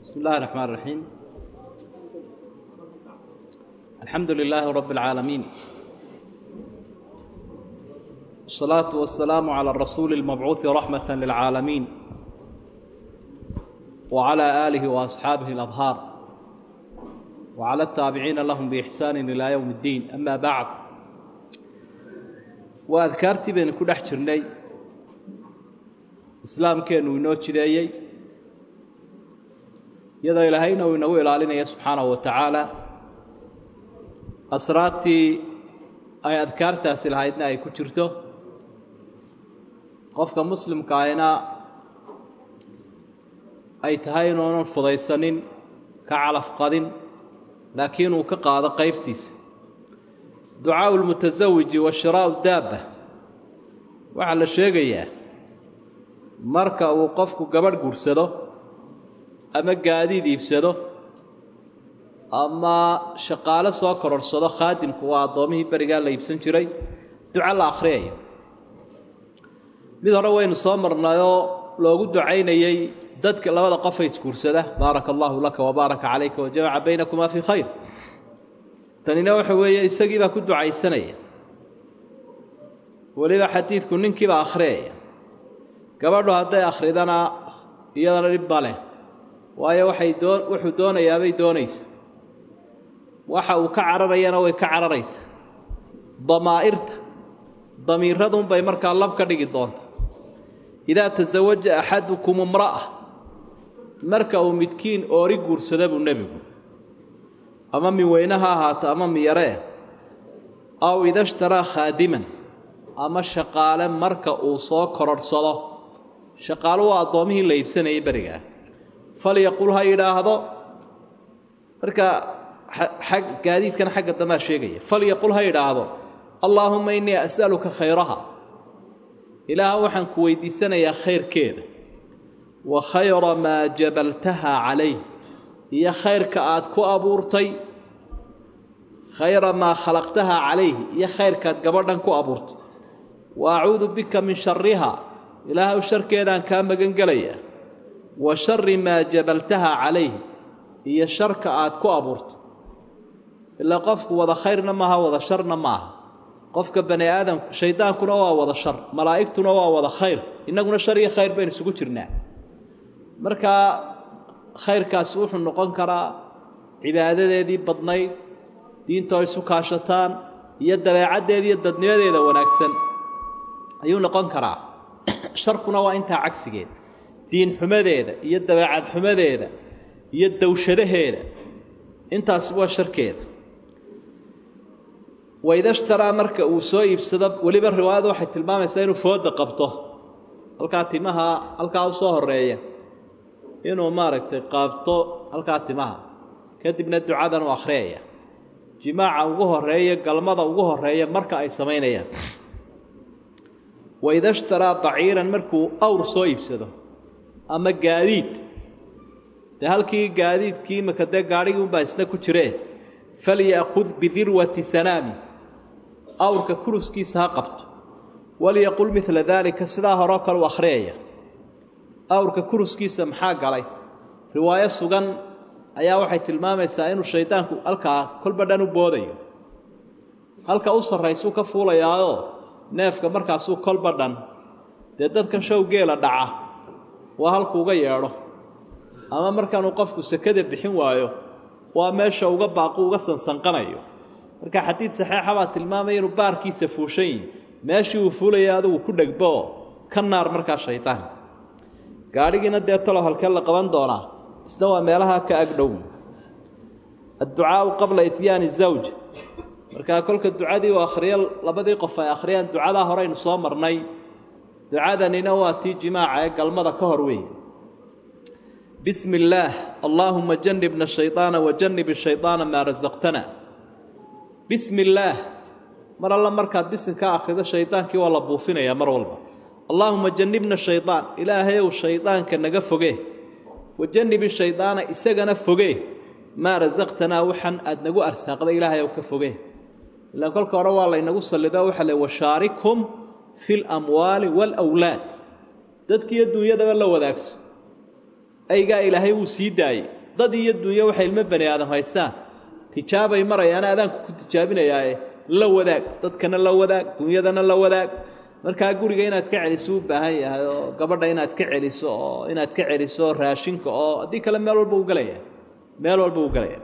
بسم الله الرحمن الرحيم الحمد لله رب العالمين الصلاة والسلام على الرسول المبعوث رحمة للعالمين وعلى آله وأصحابه الأظهار وعلى التابعين لهم بإحسان إلى يوم الدين أما بعد وأذكرت بين كل أحجرني إسلام كانوا ينوتشديي iyadoo ilaahayna uu inagu ilaalinaya subxaanahu wa tacaala asraartii ay adkaartaasi lahaydna ay ku jirto qofka muslimka ahina ay tahay inuunan fudaysanin ka calaf qadin laakiin uu ka qaado qaybtiisa ducaau lmutasawiji wa shiraa'u daabba waxaa la sheegayaa marka uu qofku gabadh guursado ama gaadiid iibsado ama shaqaale soo kororhsado khaadimku waa addoomihii berigaa la iibsan jiray duco la akhriyayo mid hore waynu soo marnayoo loogu ducaynayey dadka labada qofay isguursada baaraka allaahu laka wabaaraka calayka wajamaca baynakumaa fii khayr tanina waxa weeye isagiibaa ku ducaysanaya weliba xadiidku ninkiibaa akhriyaya gabadhu hadday akhridana iyadana dhib ma leh waayo waxay doo wuxuu doonayaabay doonaysa waxa uu ka cararayana way ka cararaysa damaa'irta damiiradunbay markaa lab ka dhigi doonta idaa tasawaja axadukum imra'a marka uu midkiin oori guursada buu nebigu ama min weyne ha ahaato ama miyaree aw idashtaraa khaadiman ama shaqaale marka uu soo kororhsado shaqaale waa addoomihii la iibsanayay berigaa falyaqul ha yidhaahdo marka ag gaadiidkan xagga dambaa sheegaya falyaqul ha yidhaahdo allaahumma innii as'aluka khayraha ilaaha waxaan ku weydiisanayaa khayrkeeda wa khayra maa jabaltaha calayh iyo khayrka aad ku abuurtay khayra maa khalaqtaha calayh iyo khayrkaad gabadhan ku abuurtay wa acuudu bika min shariha ilaahaw sharkeedaan kaa magan gelayaa wa shari maa jabaltaha calayh iyo sharka aad ku abuurtay ilaa qofku wada khayrna maaha wada sharna maaha qofka bani aadamku shaydaankuna waa wada shar malaa'igtuna waa wada khayr innaguna shar iyo khayr baynu isugu jirnaa markaa khayrkaasi wuxuu noqon karaa cibaadadeedii badnayd diintoo isu kaashataan iyo dabeecaddeeda iyo dadnimadeeda wanaagsan ayuu noqon karaa sharkuna waa intaa cagsigeed diin xumadeeda iyo dabeecad xumadeeda iyo dawshadaheeda intaasi waa sharkeeda waidashtaraa marka uu soo iibsado weliba riwaayadu waxay tilmaamaysaa inuu fooda qabto halkaa timaha halkaa u soo horeeya inuu maaragtay qaabto halkaa timaha kadibna ducadan u akhriyaya jimaaca ugu horeeya galmada ugu horeeya marka ay samaynayaan waidashtaraa baciiran markuu awr soo iibsado ama gaadiid dee halkii gaadiidkii imaka dee gaadhigii unbaa isna ku jiree falya'khud bidirwati sanaami awrka kuruskiisa ha qabto walyaqul midla daalika sidaa horeo kale u akhriyaya awrka kuruskiisa maxaa galay riwaayo sugan ayaa waxay tilmaamaysaa inuu shaydaanku halkaa kolba dhan u boodayo halka u sarraysuu ka fuulayaayoo neefka markaasuu kolba dhan dee dadkan show geela dhaca waa halku uga yeedho ama markaanuu qofku sekada bixin waayo waa meesha uga baaqu uga sansanqanayo marka xadiid saxiixa baa tilmaamaya inuu baarkiisa fuushan yihi meeshii uu fuulaya adigu ku dhegbooo ka naar markaa shaydaan gaadhigiina dee talo halkee la qaban doonaa isna waa meelaha ka agdhow adducaau qabla ityaani zawj markaa kolka ducadii uu akhriyo labadii qof ay akhriyaan ducadaa horeynu soo marnay ducadanina waa tii jimaaca ee galmada ka hor weeye bismi illaah allaahuma janibna shaydaana wajanib shaydaana maa rasaqtana bismi illaah mar alla markaad bisin ka akhrido shaydaankii waa la buufinayaa mar walba allaahuma janibna shaydaan ilaahayow shaydaanka naga foge wajanibi shaydaana isagana foge maa rasaqtanaa waxan aad nagu arsaaqday ilaahayow ka foge ilaan kolka hore waa laynagu sallido waxaa le washaarikhum fi lamwaali waalawlaad dadkiiyo dunyadaba la wadaagso aygaa ilaahay wuu sii daayey dad iyo dunyo waxay ilmo bani aadam haystaan tijaabay marayaan adaanku ku tijaabinayaae la wadaag dadkana la wadaag dunyadana la wadaag markaa guriga inaad ka celiso u baahan yahay oo gabadha inaad ka celiso oo inaad ka celiso raashinka oo haddii kale meel walba u gelaya meel walba u gelaya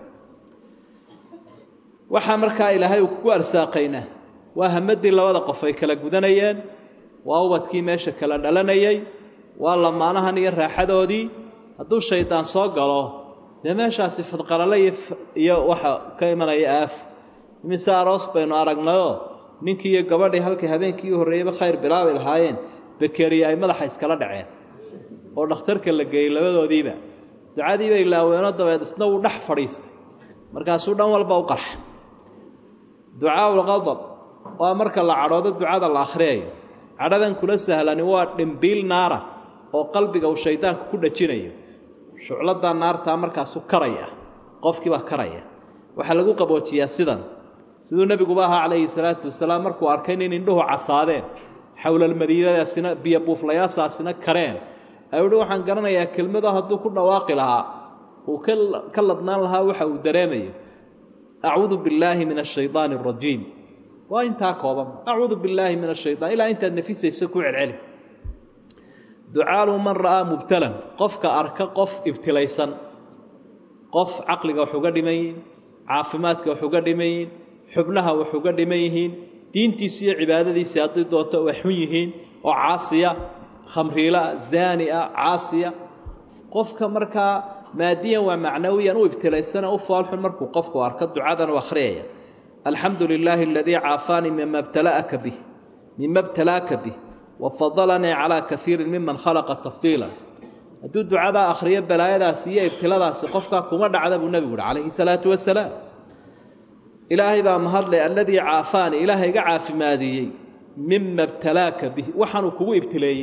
waxaa markaa ilaahay uu kugu arsaaqayna waa hamadii labada qof ay kala gudanayeen waa ubadkii meesha kala dhalanayay waa lamaanahan iyo raaxadoodii hadduu shaydaan soo galo dee meeshaasi fadqalale iyo waxa ka imanaya aaf imise aroos baynu aragnayoo ninkii iyo gabadhii halkay habeenkii u horreeyeyba khayr bilaabi lahaayeen bakeriya ay madaxa iskala dhaceen oo dhakhtarka la geeyey labadoodiiba ducadiiba ilaaweenoo dabeed isna wuu dhex fadhiistay markaasuu dhan walba u qarxa ducaaulqadab waa marka la cadhoodo ducada la akhriyayo cadhadan kula sahlani waa dhimbiil naara oo qalbiga uu shaydaanku ku dhajinayo shucladaa naartaa markaasu karaya qofkiibaa karaya waxaa lagu qaboojiyaa sidan siduu nebiguba ahaa calayhi salaatu wasalaam markuu arkay nin indhuhu casaadeen xowlalmadiinadaasina biyo buuflayaasaasina kareen ayuu uhi waxaan garanayaa kelmado hadduu ku dhawaaqi lahaa uu ka ladnaan lahaa waxa uu dareemayo acuudu billaahi min ashaydaani arajiim waa intaa kooban acuudu billaahi min ashayaan ilaa intaad nafisaysa ku celceli ducaalu man ra'aa mubtalan qofka arka qof ibtilaysan qof caqliga wax uga dhiman yihiin caafimaadka wax uga dhiman yihiin xubnaha wax uga dhiman yihiin diintiisi iyo cibaadadiisii hadday doonto wax xun yihiin oo caasiya khamriila zaania caasiya qofka markaa maadiyan waa macnawiyan u ibtilaysana u foolxun markuu qofku arko ducadan u akhriyaya alxamdu lilaahi aladii caafaanii mima btalaaka bih mima btalaaka bih wafadalanii calaa kaiirin miman khalaqa tafdiila hadduu ducadaa akhriyo balaayadaasi iyo ibtiladaasi qofkaa kuma dhacda buu nebigu uhi calayhi salaatu wasalaam ilaahay baa mahadle alladii caafaani ilaaha iga caafimaadiyey mima btalaaka bih waxaanuu kugu ibtileeyey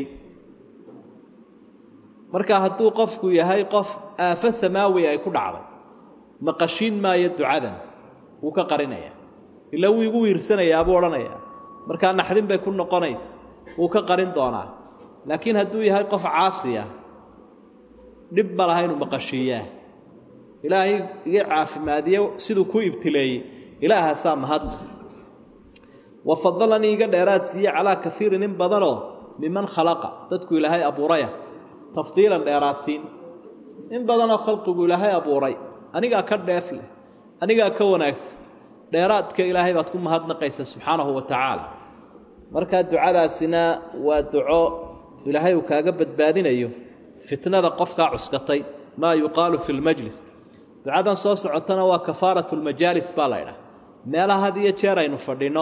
marka hadduu qofku yahay qof aafo samaawi ay ku dhacday maqashiin maayo ducadan wuu ka qarinaya ila wuu igu wiirsanayaa buu odhanayaa markaa naxdin bay ku noqonaysa wuu ka qarin doonaa laakiin hadduu yahay qof caasiya dhib ma laha inuu maqashiiyaa ilaahay iga caafimaadiye siduu ku ibtileeyey ilaahaasaa mahadle wa fadalanii iga dheeraad siiye calaa kaiirin in badanoo miman khalaqa dadku ilaahay abuuraya tafdiilan dheeraadsiin in badanoo khalqigu ilaahay abuuray anigaa ka dheef leh anigaa ka wanaagsan dheeraadka ilaahay baad ku mahadnaqaysa subxaanahu wa tacaala markaa ducadaasina waa duco ilaahay uu kaaga badbaadinayo fitnada qofkaa cuskatay maa yuqaalu fi lmajlis ducadan soo socotana waa kafaaratu lmajaalis baa la ydhaha meelaha had iyo jeer aynu fadhinno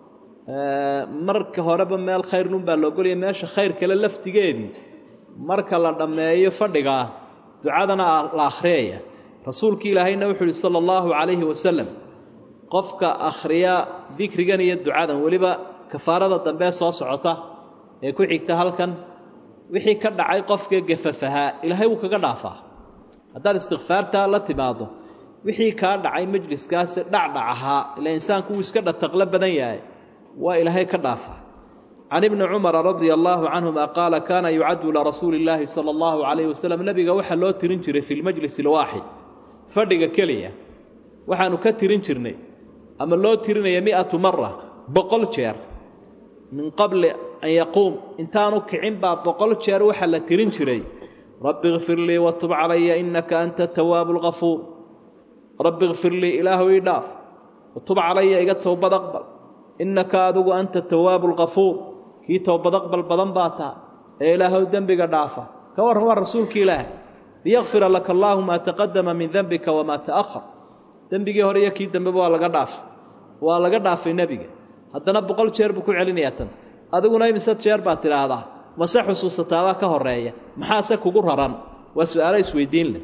marka horeba meel khayrnun baa loogolaya meesha khayr kale laftigeedii marka la dhammeeyo fadhigaa ducadana la akhriyaya rasuulkii ilaahayna wuxuu uhi sala allahu calayhi wasalam qofka akhriya dikrigan iyo ducadan weliba kafaarada dambee soo socota ee ku xigta halkan wixii ka dhacay qofka gafafahaa ilaahay wuu kaga dhaafaa haddaad istikfaartaa la timaaddo wixii kaa dhacay majliskaasi dhacdhac ahaa ila insaanku wuu iska dhataqlo badan yahay waa ilaahay ka dhaafaa can ibni cumara radia allaahu canhuma qaala kaana yucaddu lirasuuli illaahi sala allahu calayhi wasalam nebiga waxaa loo tirin jiray fi lmajlis alwaaxid fadhiga keliya waxaanu ka tirin jirnay ama loo tirinaya mi'atu mara boqol jeer min qabli an yaquum intaanu kicin baa boqol jeer waxaa la tirin jiray rabbi kfir lii watub calaya innaka anta tawaabu lgafuur rabbi kfir lii ilaahu ii dhaaf watub calaya iga towbad aqbal innaka adigu anta tawaabu lgafuur kii towbad aqbal badan baa taha ee ilaahow dembiga dhaafa ka warran waa rasuulki ilaah liyakfira laka allaahu maa taqadama min dembika wamaa ta'ahar dembigii hore iyo kii dambeba waa laga dhaafay waa laga dhaafay nebiga haddana boqol jeer buu ku celinayaa tan adiguna imise jeer baad tidhaahdaa mase xusuusataabaa ka horeeya maxaase kugu raran waa su-aalo isweydiin leh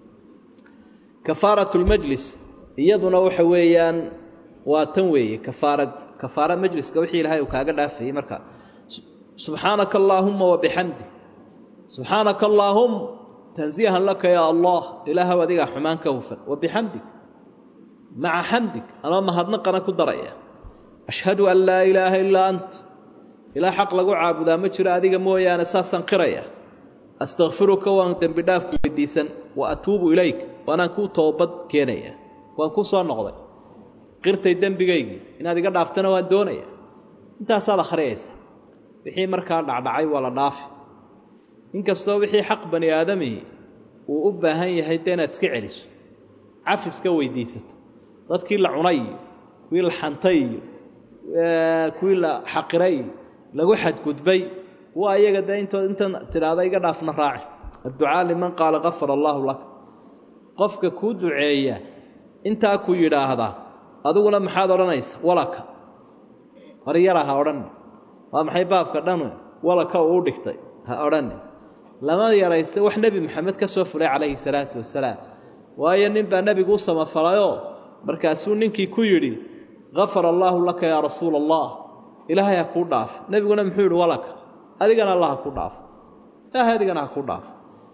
kafaaratulmajlis iyaduna waxa weeyaan waa tan weeye kafaara kafaara majliska wixii ilaahay uu kaaga dhaafayey marka subxaanaka allaahumma wabixamdi subxaanaka allaahum tansiihan laka yaa allah ilaahow adigaa xumaan ka hufan wabixamdig maca xamdig anoo mahadnaqana ku daraya ashhadu an laa ilaaha ilaa ant ilaa xaq lagu caabudaa ma jiro adiga mooyaane saasaan qiraya astakfiruka waan dembi dhaafku weydiisan wa atuubu ilayk waanaan kuu toobad keenaya waan ku soo noqday qirtay dembigaygii inaad iga dhaaftana waan doonaya intaasaad akhriyaysa wixii markaa dhacdhacay waa la dhaafi inkastoo wixii xaq bani aadamihi uu u baahan yahay dee inaad iska celiso cafiska weydiisato dadkii la cunay iyo kuwii la xantay iyo kuwii la xaqiray iyo lagu xadgudbay waa iyaga dee intood intan tidhaahda iga dhaafna raaci adducaa liman qaala kafara allaahu laka qofka kuu duceeya intaa ku yidhaahda adiguna maxaad odhanaysa walaka horyara ha odhan waa maxay baabka dhan walaka uu dhigtay ha odhan lama yaraysta wax nebi maxamed ka soo fulay calayhi salaatu wasalaam waayo nin baa nebigu u samafalayoo markaasuu ninkii ku yidhi kafara allaahu laka yaa rasuula allah ilaahay ha kuu dhaaf nebiguna muxuu yidhi walaka adigana allah ha ku dhaafo ilaahay adigana ha ku dhaafo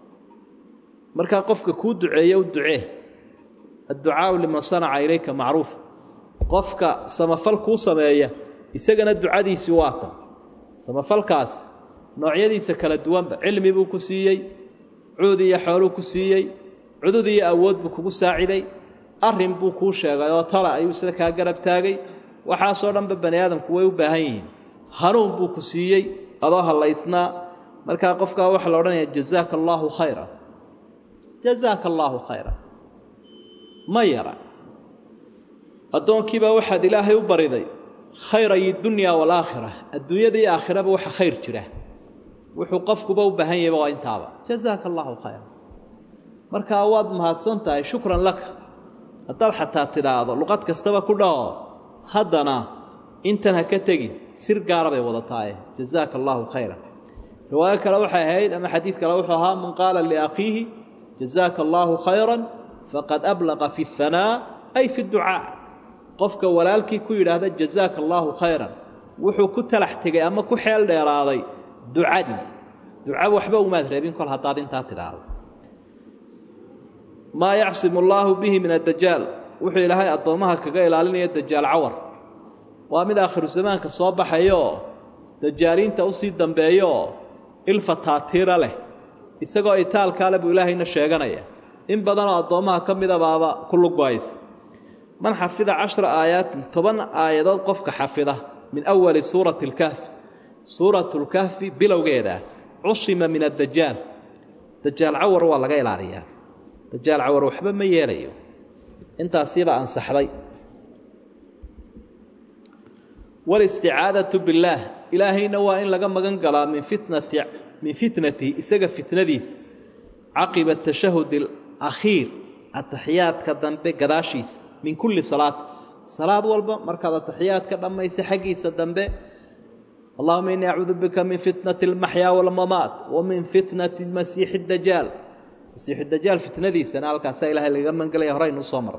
markaa qofka kuu duceeye u ducee adducaau liman sanaca ilayka macruufa qofka samafal kuu sameeya isagana ducadiisii waa tan samafalkaas noocyadiisa kala duwanba cilmi buu ku siiyey cuud iyo xooluu ku siiyey cudud iyo awood buu kugu saaciday arrin buu kuu sheegay oo tala ayuu sida kaa garab taagay waxaasoo dhanba bani aadamku way u baahan yihiin hanuun buu ku siiyey adoo hallaysnaa markaa qofkaa waxaa la odhanaya jazaaka allaahu khayra jazaaka allaahu khayra ma yara addoonkiibaa waxaad ilaahay u bariday khayray dunya waalaakhira adduunyada iyo aakhiraba waxa khayr jira wuxuu qofkuba u baahan yahayba waa intaaba jazaaka allaahu khayra markaa waad mahadsan tahay shukran laka haddaad xataa tidhaahdo luqad kastaba ku dhaho haddana intan ha ka tegin sir gaara bay wadataaye jazaaka allaahu khayra riwaayo kale waxay ahayd ama xadiid kale wuxuu ahaa man qaala liakhiihi jazaaka allaahu khayran faqad ablaqa fi اhanaa ay fi ducaa qofka walaalkii ku yidhaahda jazaaka allaahu khayran wuxuu ku talax tegay ama ku xeel dheeraaday ducadii duca waxba umaad reebin kol haddaad intaa tidhaahdo maa yacsimu allaahu bihi min addajaal wuxuu ilaahay addoommaha kaga ilaalinaya dajaal cawar waa mid aakhiru zamaanka soo baxayooo dajaaliinta usii dambeeyooo ilfa taatiira leh isagoo itaalkaale buu ilaahayna sheeganaya in badanoo addoommaha ka mida baaba ku lugaysa man xafida cashra aayaatin toban aayadood qofka xafida min awali suurati alkahfi suuratu lkahfi bilowgeeda cusima min addajaal dajaal cawar waa laga ilaaliyaa dajaal cawar waxba ma yeelayo intaasiiba ansaxday walisticaadatu billaah ilaahayna waa in laga magan galaa min fitnati min fitnatihi isaga fitnadiisa caqiba tashahudi alakhiir ataxiyaadka dambe gadaashiisa min kulli salaat salaad walba markaad ataxiyaadka dhammaysa xaggiisa dambe allahuma innii acuudu bika min fitnati almaxyaa walmamaat wa min fitnati masiixi dajaal masiixu dajaal fitnadiisana halkaasaa ilahay lagaga mangelaya horeynu usoo maray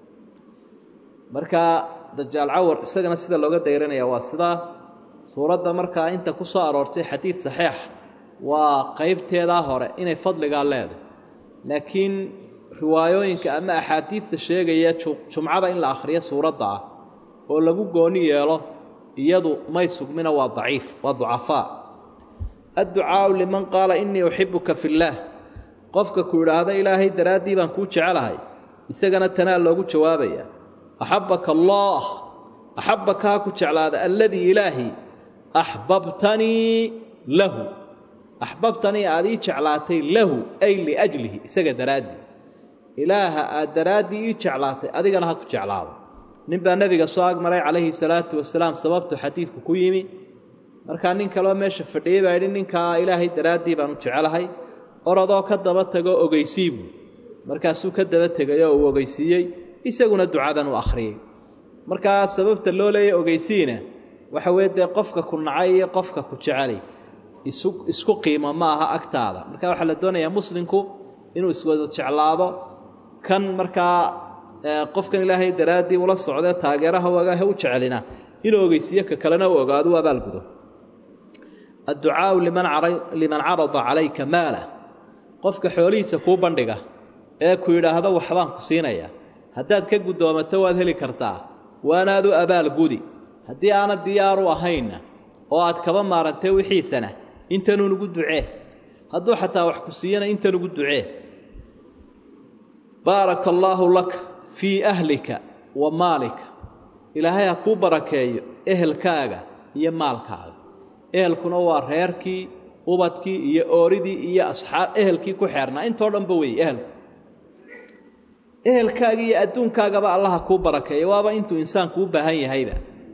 marka dajaal cawar isagana sida looga dayranaya waa sidaa suuradda markaa inta ku soo aroortay xadiid saxiix waa qeybteedaa hore inay fadligaa leedahay laakiin riwaayooyinka ama axaadiidta sheegaya jumcada in la akhriyo suuradda ah oo lagu gooni yeelo iyadu may sugmina waa daciif waa ducafaa adducaau liman qaala innii uxibuka fillaah qofka ku idhaahda ilaahay daraaddii baan kuu jecelahay isagana tanaa loogu jawaabaya axabbaka allaah axabbaka ha ku jeclaada alladii ilaahi axbabtanii lahu axbabtanii aad ii jeclaatay lahu ay liajlihi isaga daraaddii ilaaha aad daraaddii ii jeclaatay adigana ha ku jeclaado nin baa nebiga soo agmaray calayhi salaatu wasalaam sababtu xadiidku ku yimi markaa nin kaleo meesha fadhiyey baa yidhi ninkaa ilaahay daraaddii baan u jecelahay orodoo ka daba tagoo ogeysii buu markaasuu ka daba tegayoo uu ogeysiiyey isaguna ducadan u akhriyey markaa sababta loo leeya ogeysiina waxa weye dee qofka ku nacay iyo qofka ku jecelay isu isku qiimo ma aha agtaada marka waxaa la doonayaa muslimku inuu iswada jeclaado kan markaa qofkan ilaahay daraaddii ula socdee taageeraha wagahe u jecelina inuu ogeysiiyo ka kalena u ogaado u abaalgudo adducaau liman carada calayka maala qofka xoolihiisa kuu bandhiga ee ku yidhaahdo waxbaan ku siinaya haddaad ka guddoomato waad heli kartaa waanaad u abaalgudi haddii aanad diyaaru ahaynna oo aad kaba maarantay wixiisana intanuu nugu ducee hadduu xataa wax ku siiyana intan ugu ducee baaraka allaahu laka fii ahlika wa maalika ilaahay ha kuu barakeeyo ehelkaaga iyo maalkaaga ehelkuna waa reerkii ubadkii iyo ooridii iyo asxaab ehelkii ku xeernaa intoo dhanba weeye ehelku ehelkaaga iyo adduunkaagaba allaha kuu barakeeya waaba intuu insaanku u baahan yahayba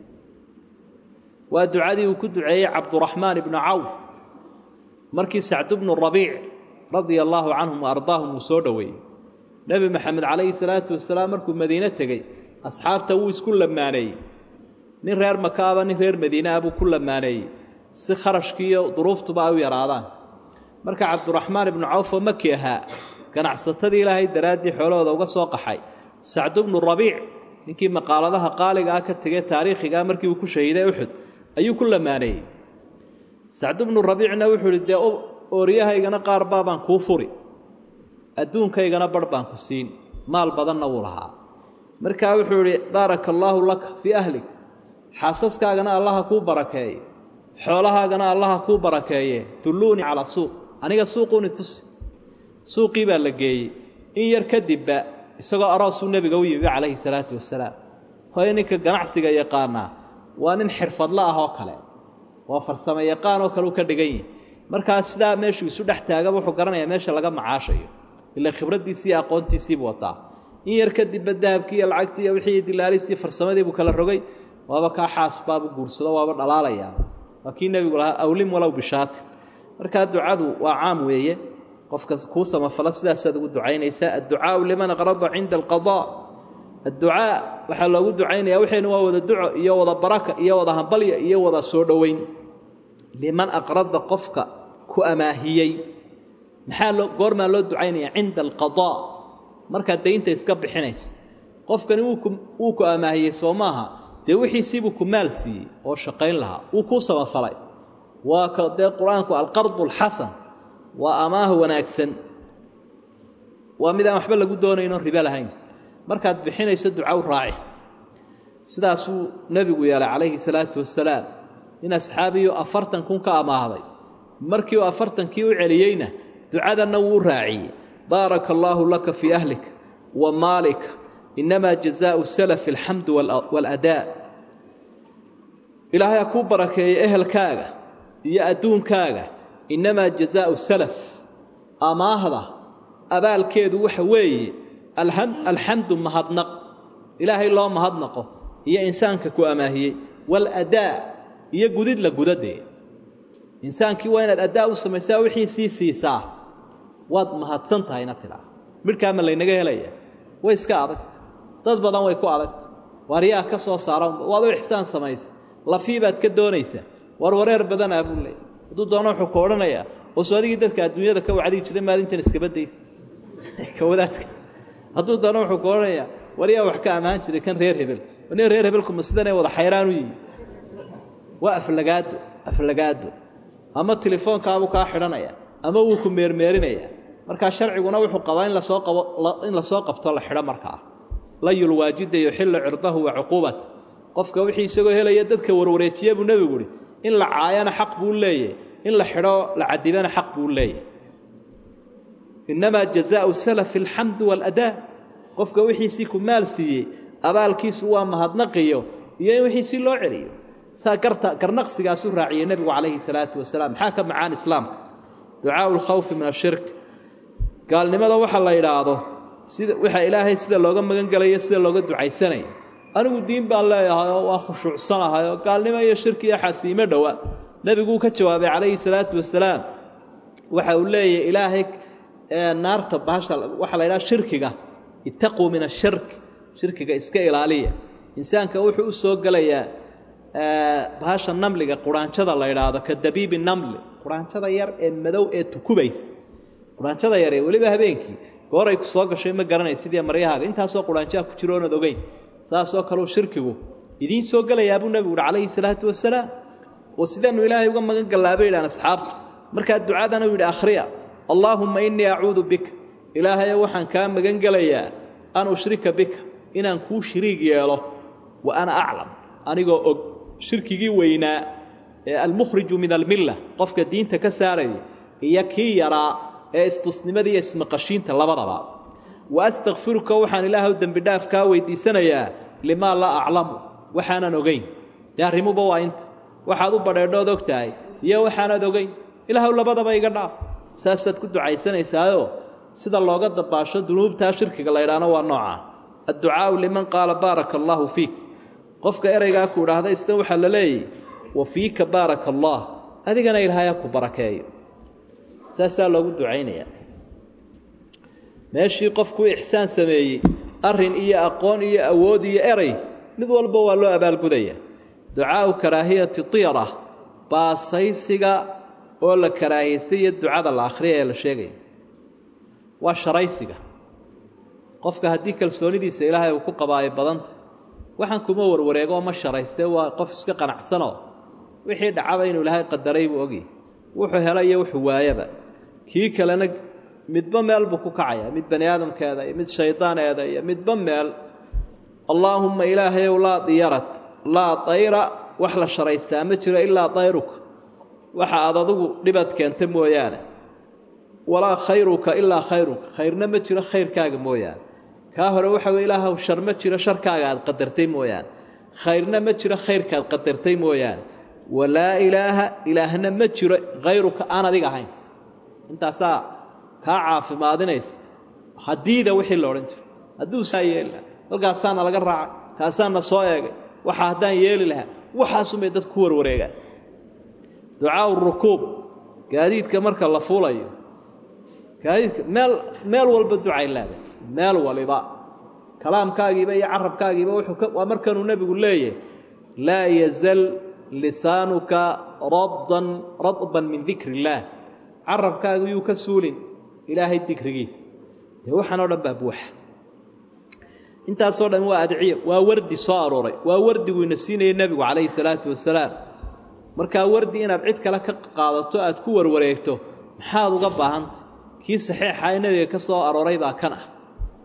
waa ducadii uu ku duceeyey cabduraxmaan ibnu cawf markii sacdu bnu rabiic radia allaahu canhum wa ardaahum uu soo dhoweeyey nebi maxamed calayhi salaatu wasalaam markuu madiine tegey asxaabta wuu isku lamaaneeyey nin reer makaaba nin reer madiine ah buu ku lamaaneeyey si kharashkiiyo duruuftuba ay u yaraadaan marka cabduraxmaan ibnu cawf oo maki ahaa ganacsatadii ilaahay daraaddii xoolahooda uga soo qaxay sacdu bnu rabiic ninkii maqaaladaha qaaliga ah ka tegey taariikhigaa markii uu ku shahiiday uxud ayuu ku lamaaneeyey sacdu bnu rabiicna wuxuu idhi dee ooriyahaygana qaar baabaan kuu furi adduunkaygana barh baan ku siin maal badanna wuu lahaa markaa wuxuu idhi baaraka allaahu laka fii ahlik xaasaskaagana allaha kuu barakeeye xoolahaagana allaha kuu barakeeye dulluunii calaa suuq aniga suuquuni tusi suuqii baa la geeyey in yar kadibba isagoo aroosuu nebiga u yimi calayhi salaatu wasalaam hooye ninka ganacsiga yaqaanaa waa nin xirfadlo ah oo kale waa farsamo yaqaan oo kale u ka dhigan yihi markaa sidaa meeshuu isu dhex taagaba wuxuu garanayaa meesha laga macaashayo ila khibraddiisii iyo aqoontiisiibuu wataa in yar kadibba dahabkii iyo lacagtii iyo wixii dilaalistii farsamadii buu kala rogay waaba kaa xaas baabu guursado waaba dhalaalayaa waa kii nebigu lahaa awlim walow bishaati markaa ducadu waa caam weeye qofka kuu samafala sidaasaad ugu ducaynaysaa adducaau liman aqrada cinda alqadaa adducaa waxaa loogu ducaynaya waxaynu waa wada duco iyo wada baraka iyo wada hambalya iyo wada soo dhoweyn liman aqrada qofka ku amaahiyey maxaa loo goormaa loo ducaynaya cinda alqadaa markaad daynta iska bixinayso qofkani wuu ku amaahiyey soo maaha dee wixiisiibuu ku maal siiyey oo shaqayn lahaa wuu kuu samafalay waa ka dee qur-aanku alqardu alxasan waa amaah wanaagsan waa mid aan waxba lagu doonayno ribo lahayn markaad bixinayso duca u raaci sidaasuu nebigu yeelay calayhi salaatu wasalaam in asxaabiyu afartan kun ka amaahday markii uu afartankii u celiyeyna ducadanna wuu raaciyey baaraka allaahu laka fii ahlika wa maalika innamaa jazaau salafi alxamdu waaladaa ilaahay ha kuu barakeeya ehelkaaga iyo adduunkaaga innamaa jazaau salaf amaahda abaalkeedu waxa weeye alxamdu mahadnaq ilaahay loo mahadnaqo iyo insaanka ku amaahiyey waaladaa iyo gudid la gudadee insaankii waa inaad addaa u samaysaa wixii sii siisaa waad mahadsan tahayna tidhaa midhkaama laynaga helaya way iska adagta dad badan way ku adagta waaryaa ka soo saara waad u ixsaan samaysa lafii baad ka doonaysaa war wareer badanaa buu leeyay hadduu doono wuxuu ku odhanayaa oosu adigii dadka adduunyada ka wacdigi jiray maalintan iskabadaysa ka wadaadka hadduu doono wuxuu ku odhanayaa waryaa wax ka ammaan jiray kan reer hebel nin reer hebelkuma sidanay wada xayraan u yimi waa aflagaado aflagaado ama telefoonkaabuu kaa xidhanaya ama wuu ku meermeerinaya markaa sharciguna wuxuu qabaa in lasoo qabo in lasoo qabto la xidho markaa layul waajida yuxillu cirdahu wa cuquubata qofka wixii isagoo helaya dadka warwareejiye buu nebigu uhi in la caayana xaq buu leeyahy in la xidho la cadibana xaq buu leeyahy innamaa jazaau salafi alxamdu waaladaa qofka wixiisii ku maal siiyey abaalkiisu waa mahadnaqiyo iyo in wixiisii loo celiyo saa garta garnaqsigaasu raaciyey nebigu calayhi salaatu wasalaam maxaa ka macaan islaamka ducaau lkhawfi min ashirk gaalnimada waxa la yidhaahdo sida waxa ilaahay sida looga magan gelayo sida looga ducaysanaya anigu diin baan leeyahayoo waa khushuucsanahayoo gaalnimo iyo shirki iyo xasiimo dhowa nebiguu ka jawaabay calayhi salaatu wasalaam waxa uu leeyahy ilaahay naarta baasha waxaa la yidhaha shirkiga ittaquu min ashirk shirkiga iska ilaaliya insaanka wuxuu u soo gelayaa bahasha namliga quraanjada la yidhaahdo ka dabiibi namli quraanjada yar ee madow ee tukubaysa quraanjada yar ee weliba habeenkii gooray ku soo gashay ma garanay sidii maryahaaga intaasoo quraanjaha ku jiro oonad ogeyn saasoo kaleu shirkigu idiin soo gelayaa buu nebigu uhi calayhi salaatu wasalaam oo sidaanu ilaahay uga magan gallaabay yidhahan asxaabtu markaa ducadana u yidhi akhriya allaahumma innii acuudu bika ilaahayo waxaan kaa magan gelayaa an ushrika bika inaan kuu shiriig yeelo wa ana aclam anigoo og shirkigii weynaa ee almukhriju min almilla qofka diinta ka saaraya iyo kii yaraa ee istusnimada iyo ismaqashiinta labadaba wa astakfiruka waxaan ilaahay dembi dhaaf kaa weydiisanayaa limaa laa aclamu waxaanan ogeyn dee arrimuba waa inta waxaad u badheedhood og tahay iyo waxaanaad ogeyn ilaahw labadaba iga dhaaf saasaad ku ducaysanaysaayoo sida looga dabaasho dunuubtaa shirkiga la ydhaahno waa noocaa adducaau liman qaala baaraka allaahu fiik qofka ereygaa ku idhaahda isna waxaa la leeyahy wa fiika baaraka allaah adigana ilaahayaa ku barakeeyo saasaa loogu ducaynayaa meeshii qofku ixsaan sameeyey arrin iyo aqoon iyo awood iyo erey mid walba waa loo abaalgudaya ducaau karaahiyati tiyara baasaysiga oo la karaahiystay iyo ducada la akhriya ee la sheegaya waa sharaysiga qofka haddii kalsoonidiisa ilaahay uu ku qabaayo badanta waxaan kuma warwareego ma sharaystee waa qof iska qanacsanoo wixii dhacaba inuu ilaahay qadaray buu ogyahy wuxuu hela iyo wuxuu waayaba kii kalena midba meel buu ku kacaya mid bani aadamkeeda iyo mid shaydaaneeda iyo midba meel allaahumma ilaahayow laa diyarat laa dayra wax la sharaystaa ma jiro ilaa dayruka waxa aad adigu dhibad keenta mooyaane walaa khayruka ilaa khayruka khayrna ma jiro khayrkaaga mooyaane kaa hore waxa weye ilaahow shar ma jiro sharkaaga aad qadartay mooyaane khayrna ma jiro khayrkaaad qadartay mooyaane walaa ilaaha ilaahna ma jiro khayruka aan adiga ahayn intaasaa kaa caafimaadinaysa hadiida wixii la odhan jiro hadduu saa yeeli lahaa halkaasaana laga raacay kaasaana soo eegay waxa haddaan yeeli lahaa waxaasumay dad ku warwareegaan ducaau rukuub gaadiidka marka la fuulayo gaadiidka meel meel walba ducay leedahay meel waliba kalaamkaagiiba iyo carabkaagiiba wuxuu waa markanuu nebigu leeyahay laa yazal lisaanuka raddan radban min dikri illaah carabkaagu yuu ka suulin ilaahay dikrigiisa dee waxaan oo dhan baa buuxa intaasoo dhan waa adciyo waa wardi soo arooray waa wardigu ina siinayay nebigu calayhi salaatu wasalaam markaa wardi inaad cid kale ka qaadato aad ku warwareegto maxaad uga baahantay kii saxiixa ee nebiga ka soo arooray baa kan ah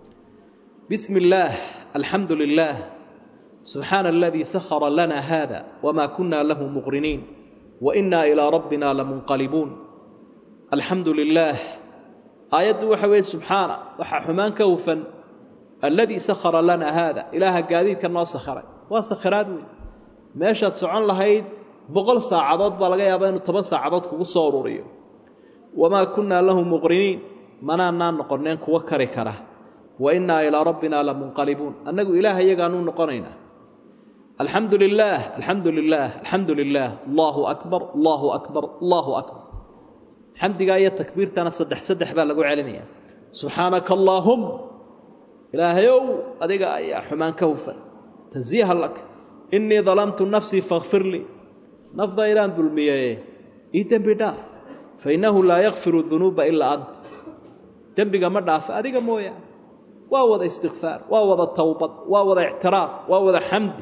bismi illaah alxamdu lilaah subxaana aladii sahara lana hada wma kuna lahu muqriniin wainaa ilaa rabbina lamunqalibuun alxamdu lilaah aayaddu waxa weeye subxaana waxaa xumaan ka hufan alladii sakhara lana haada ilaaha gaadiidka noo sakharay waa sakhiraad weyn meeshaad socon lahayd boqol saacadood baa laga yaabaa inuu toban saacadood kugu soo ururiyo wamaa kunnaa lahu muqriniin manaanaan noqonneen kuwa kari kara wa innaa ilaa rabbina lamunqalibuun annagu ilaah iyagaanuu noqonaynaa alxamdu lilaah alxamdu lilaah alxamdu lilaah allaahu akbar allaahu akbar allaahu akbar xamdigaa iyo takbiirtana saddex saddex baa lagu celinaya subxaanaka allaahum ilaahayow adiga ayaa xumaan ka hufan tansiiha lak innii dalamtu nafsii fakfir lii nafdaydaan dulmiyeye ii dembi dhaaf fa innahu laa yakfiru dunuuba ilaa anta dembiga ma dhaafa adiga mooyaane waa wada istikfaar waa wada towbad waa wada ictiraaf waa wada xamdi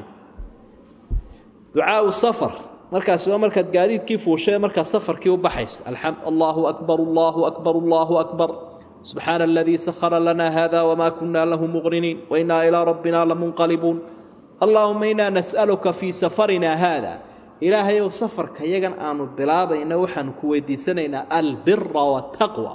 ducaau safar markaasi waa markaad gaadiidkii fuushae markaad safarkii u baxayso allaahu akbar allaahu akbar allaahu akbar subxaana aladii sahara lana hada wma kuna lahu muqriniin wainaa ilaa rabbina lamunqalibuun allaahuma inaa nas'aluka fii safarina haada ilaahayow safarka yagan aanu bilaabayna waxaanu ku weydiisanaynaa albira wataqwa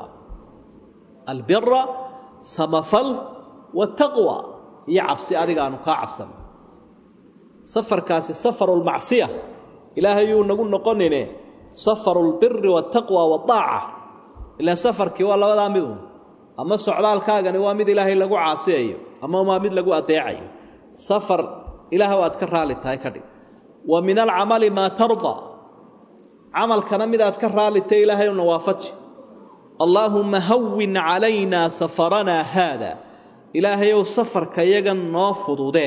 albira samafal wataqwa iyo cabsi adiga aanu kaa cabsana safarkaasi safaru lmacsiya ilaahayuu nagu noqonine safaru lbiri wataqwa waaaca ilaan safarkii waa labadaa midun ama socdaalkaagani waa mid ilaahay lagu caasiyayo ama waa mid lagu adeecayo safar ilaahw aad ka raali tahay ka dhig wa min alcamali maa tarda camalkana midaad ka raalitay ilaahayna waafaji allaahumma hawin calaynaa safaranaa haada ilaahayow safarka yagan noo fududee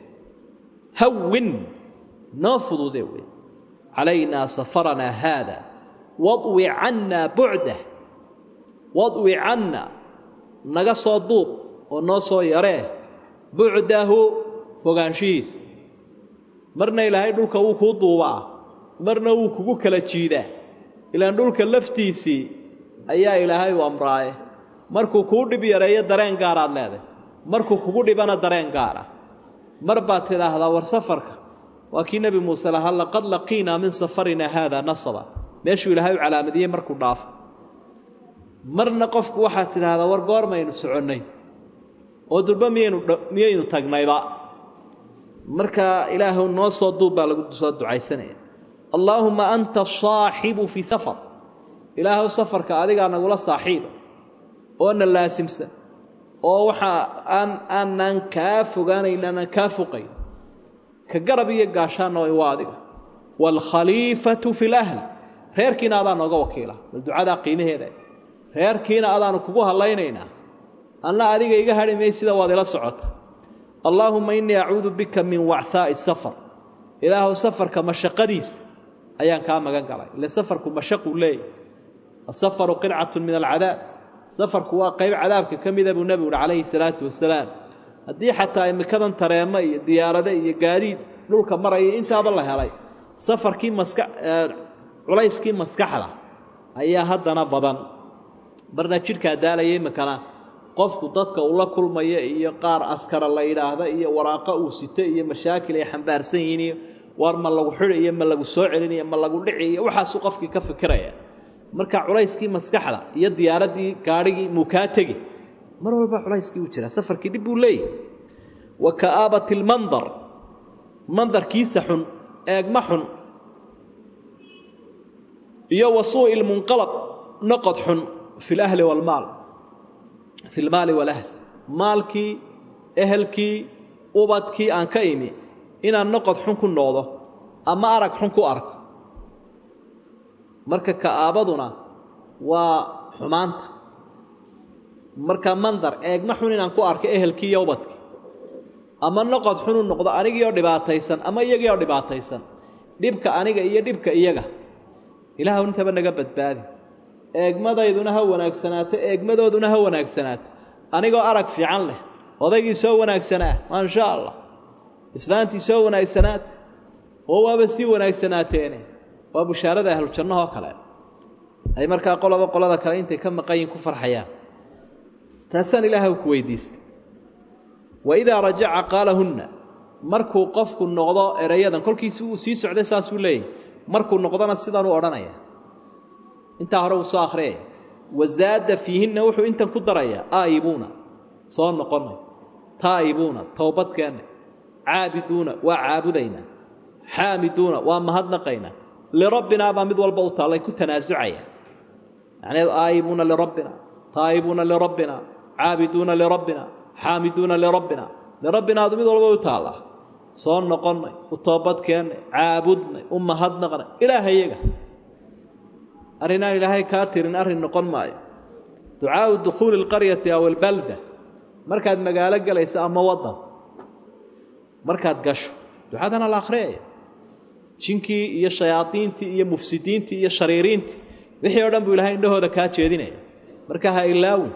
hawin noo fududee wey calaynaa safaranaa haada wadwi cannaa bucdah wadwi canna naga soo duub oo noo soo yaree bucdahu fogaanshihiisa marna ilaahay dhulka wuu kuu duubaa marna wuu kugu kala jiidaa ilaan dhulka laftiisii ayaa ilaahay u amraaye markuu kuu dhib yareeyo dareen gaaraad leedahay markuu kugu dhibana dareen gaara mar baad tidhaahdaa war safarka waa kii nebi muuse lahaa laqad laqiinaa min safarina haada nasaba meeshuu ilaahay u calaamadiyey markuu dhaafo marna qofku waxaad tidhaahdaa war goormaynu soconnay oo durba miyaynu miyaynu tagnayba marka ilaahu noo soo duub baa lagu soo ducaysanaya allaahumma anta saaxibu fii safar ilaahuw safarka adigaa nagula saaxiiba oo na laasimsan oo waxaa aan aanaan kaa fogaanayn aanaan kaa foqayn ka garab iyo gaashaanna waa adiga waalkhaliifatu fi lahl reerkiina adaa nooga wakiila bal ducadaa qiimaheeda reerkiina adaanu kugu hadlaynaynaa anna adiga iga hadhi may sida waad ila socota allaahumma innii acuudu bika min wachaa'i safar ilaahuw safarka mashaqadiisa ayaan kaa magan galay ile safarku mashaquu leeyahy asafaru qidcatu min alcadaab safarku waa qayb cadaabka ka mida buu nebigu uhi calayhi salaatu wasalaam haddii xataa imikadan tareemo iyo diyaarado iyo gaadiid dhulka maraya intaaba la helay safarkii maska culayskii maskaxda ayaa haddana badan marna jidhkaa daalaya imikana qofku dadka uu la kulmaya iyo qaar askara la yidhaahda iyo waraaqo uu sito iyo mashaakil ay xambaarsan yihiin iyo war ma lagu xidhi iyo ma lagu soo celiniyo ma lagu dhici iyo waxaasuu qofkii ka fikiraya marka culayskii maskaxda iyo diyaaraddii gaadhigii muu kaa tegi mar walba culayskii uu jiraa safarkii dhib buu leeyahy wa ka'aabat ilmandar mandarkiisa xun eegma xun iyo wa suu'i lmunqalab noqod xun fi lahli waalmaal fi lmaali walahl maalkii ehelkii ubadkii aan ka imi inaan noqod xun ku noqdo ama arag xun ku arko marka ka'aabaduna waa xumaanta marka mandar eegma xun inaan ku arko ehelkii iyo ubadkii ama noqod xun u noqdo anigii oo dhibaataysan ama iyagii oo dhibaataysan dhibka aniga iyo dhibka iyaga ilaahw intaba naga badbaadi eegmadayduna ha wanaagsanaato eegmadooduna ha wanaagsanaato anigoo arag fiican leh odaygii soo wanaagsanaa maasha allah islaantii soo wanaagsanaata oo waaba sii wanaagsanaateene waa bushaarada ahlujannahoo kale ay markaa qoloba qolada kale intay ka maqanyihin ku farxayaan taasaan ilaahay ku weydiistay wa idaa rajaca qaalahunna markuu qofku noqdo erayadan kolkiisi uu sii socday saasuu leeyahy markuu noqdona sidanuu odhanaya intaa hore uu soo akhriyaya wazaada fiihinna wuxuu intan ku darayaa aa'ibuuna soo noqonnay taa'ibuuna towbadkeenna caabiduuna waa caabudaynaa xaamiduuna waa mahadnaqaynaa lirabbinaa baa mid walba u taallay ku tanaasucayaan macnaheedu aa'ibuuna lirabbina taa'ibuuna lirabbina caabiduuna lirabbina xaamiduuna lirabbina lirabbinaadu mid walba u taallaa soo noqonnay u toobadkeennay caabudnay u mahadnaqnay ilaahayaga arrinaan ilaahay kaa tirin arrin noqon maayo ducaau dukhuuli alqaryati aw albalda markaad magaalo galayso ama waddan markaad gasho ducadana la akhriyaya jinkii iyo shayaadiintii iyo mufsidiintii iyo shariiriintii wixii o dhan buu ilahay indhahooda kaa jeedinaya marka ha ilaawin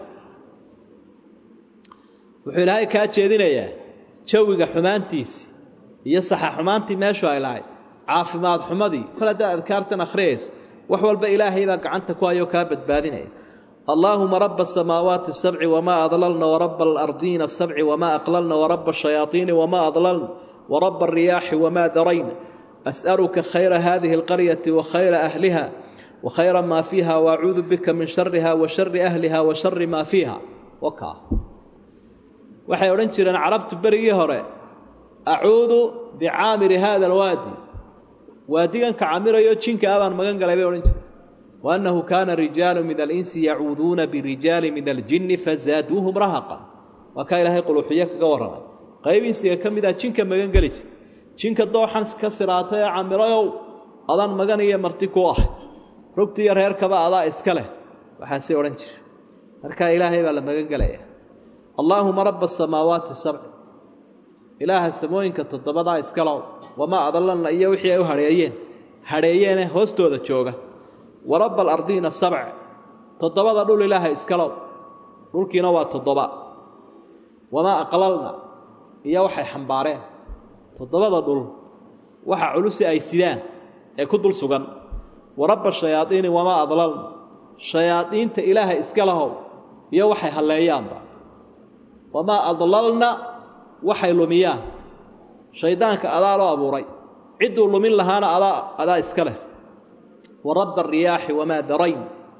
wuxuu ilaahay kaa jeedinayaa jawiga xumaantiisii iyo saxa xumaantii meeshu ay lahayd caafimaad xumadii kol haddaad adkaartan akhriyayso wax walba ilaahay baa gacanta ku hayoo kaa badbaadinaya allaahuma raba asamaawaati asabci wamaa adlalna waraba alardiina asabci wamaa aqlalna waraba ashayaaiini wamaa adlalna waraba alriyaaxi wamaa darayna as'aluka khayra hadihi alqaryati wa khayra ahliha wa khayra maa fiiha waacuudu bika min shariha wa shari ahliha wa shari maa fiiha wakaa waxay odhan jireen carabtu berigii hore acuudu bicaamiri hada alwaadi waadiganka camirayo jinka abaan magan galay bay odhan jireen waannahu kaana rijaalu min alinsi yacuuduuna birijaali min aljinni fazaaduuhum rahaqan waa kaa ilaahay quluuxiyo kaga warramay qayb insiga ka mid ah jinka magan geli jir jinka dooxan ka siraatay ee camirayow adaan magan iyo marti ku ah rugtiiyo reerkaba adaa iska leh waxaasay odhan jire markaa ilaahay baa la magan gelaya allaahuma raba asamaawaati sabci ilaaha samooyinka toddobadaa iskalow wamaa adallanna iyo wixii ay u hadheeyeen hadheeyeene hoostooda jooga wa rabba alardiina sabc toddobada dhul ilaaha iskalow dhulkiina waa toddoba wamaa aqlalna iyo waxay xambaareen toddobada dhul waxa culusi ay sidaan ee ku dul sugan wa rabba shayaadiini wamaa adlalna shayaadiinta ilaaha iska lahow iyo waxay halleeyaanba wamaa adlalna waxay lumiyaan shayddaanka adaa loo abuuray cidduu lumin lahaana adaa adaa iska leh wa rabba alriyaaxi wamaa darayn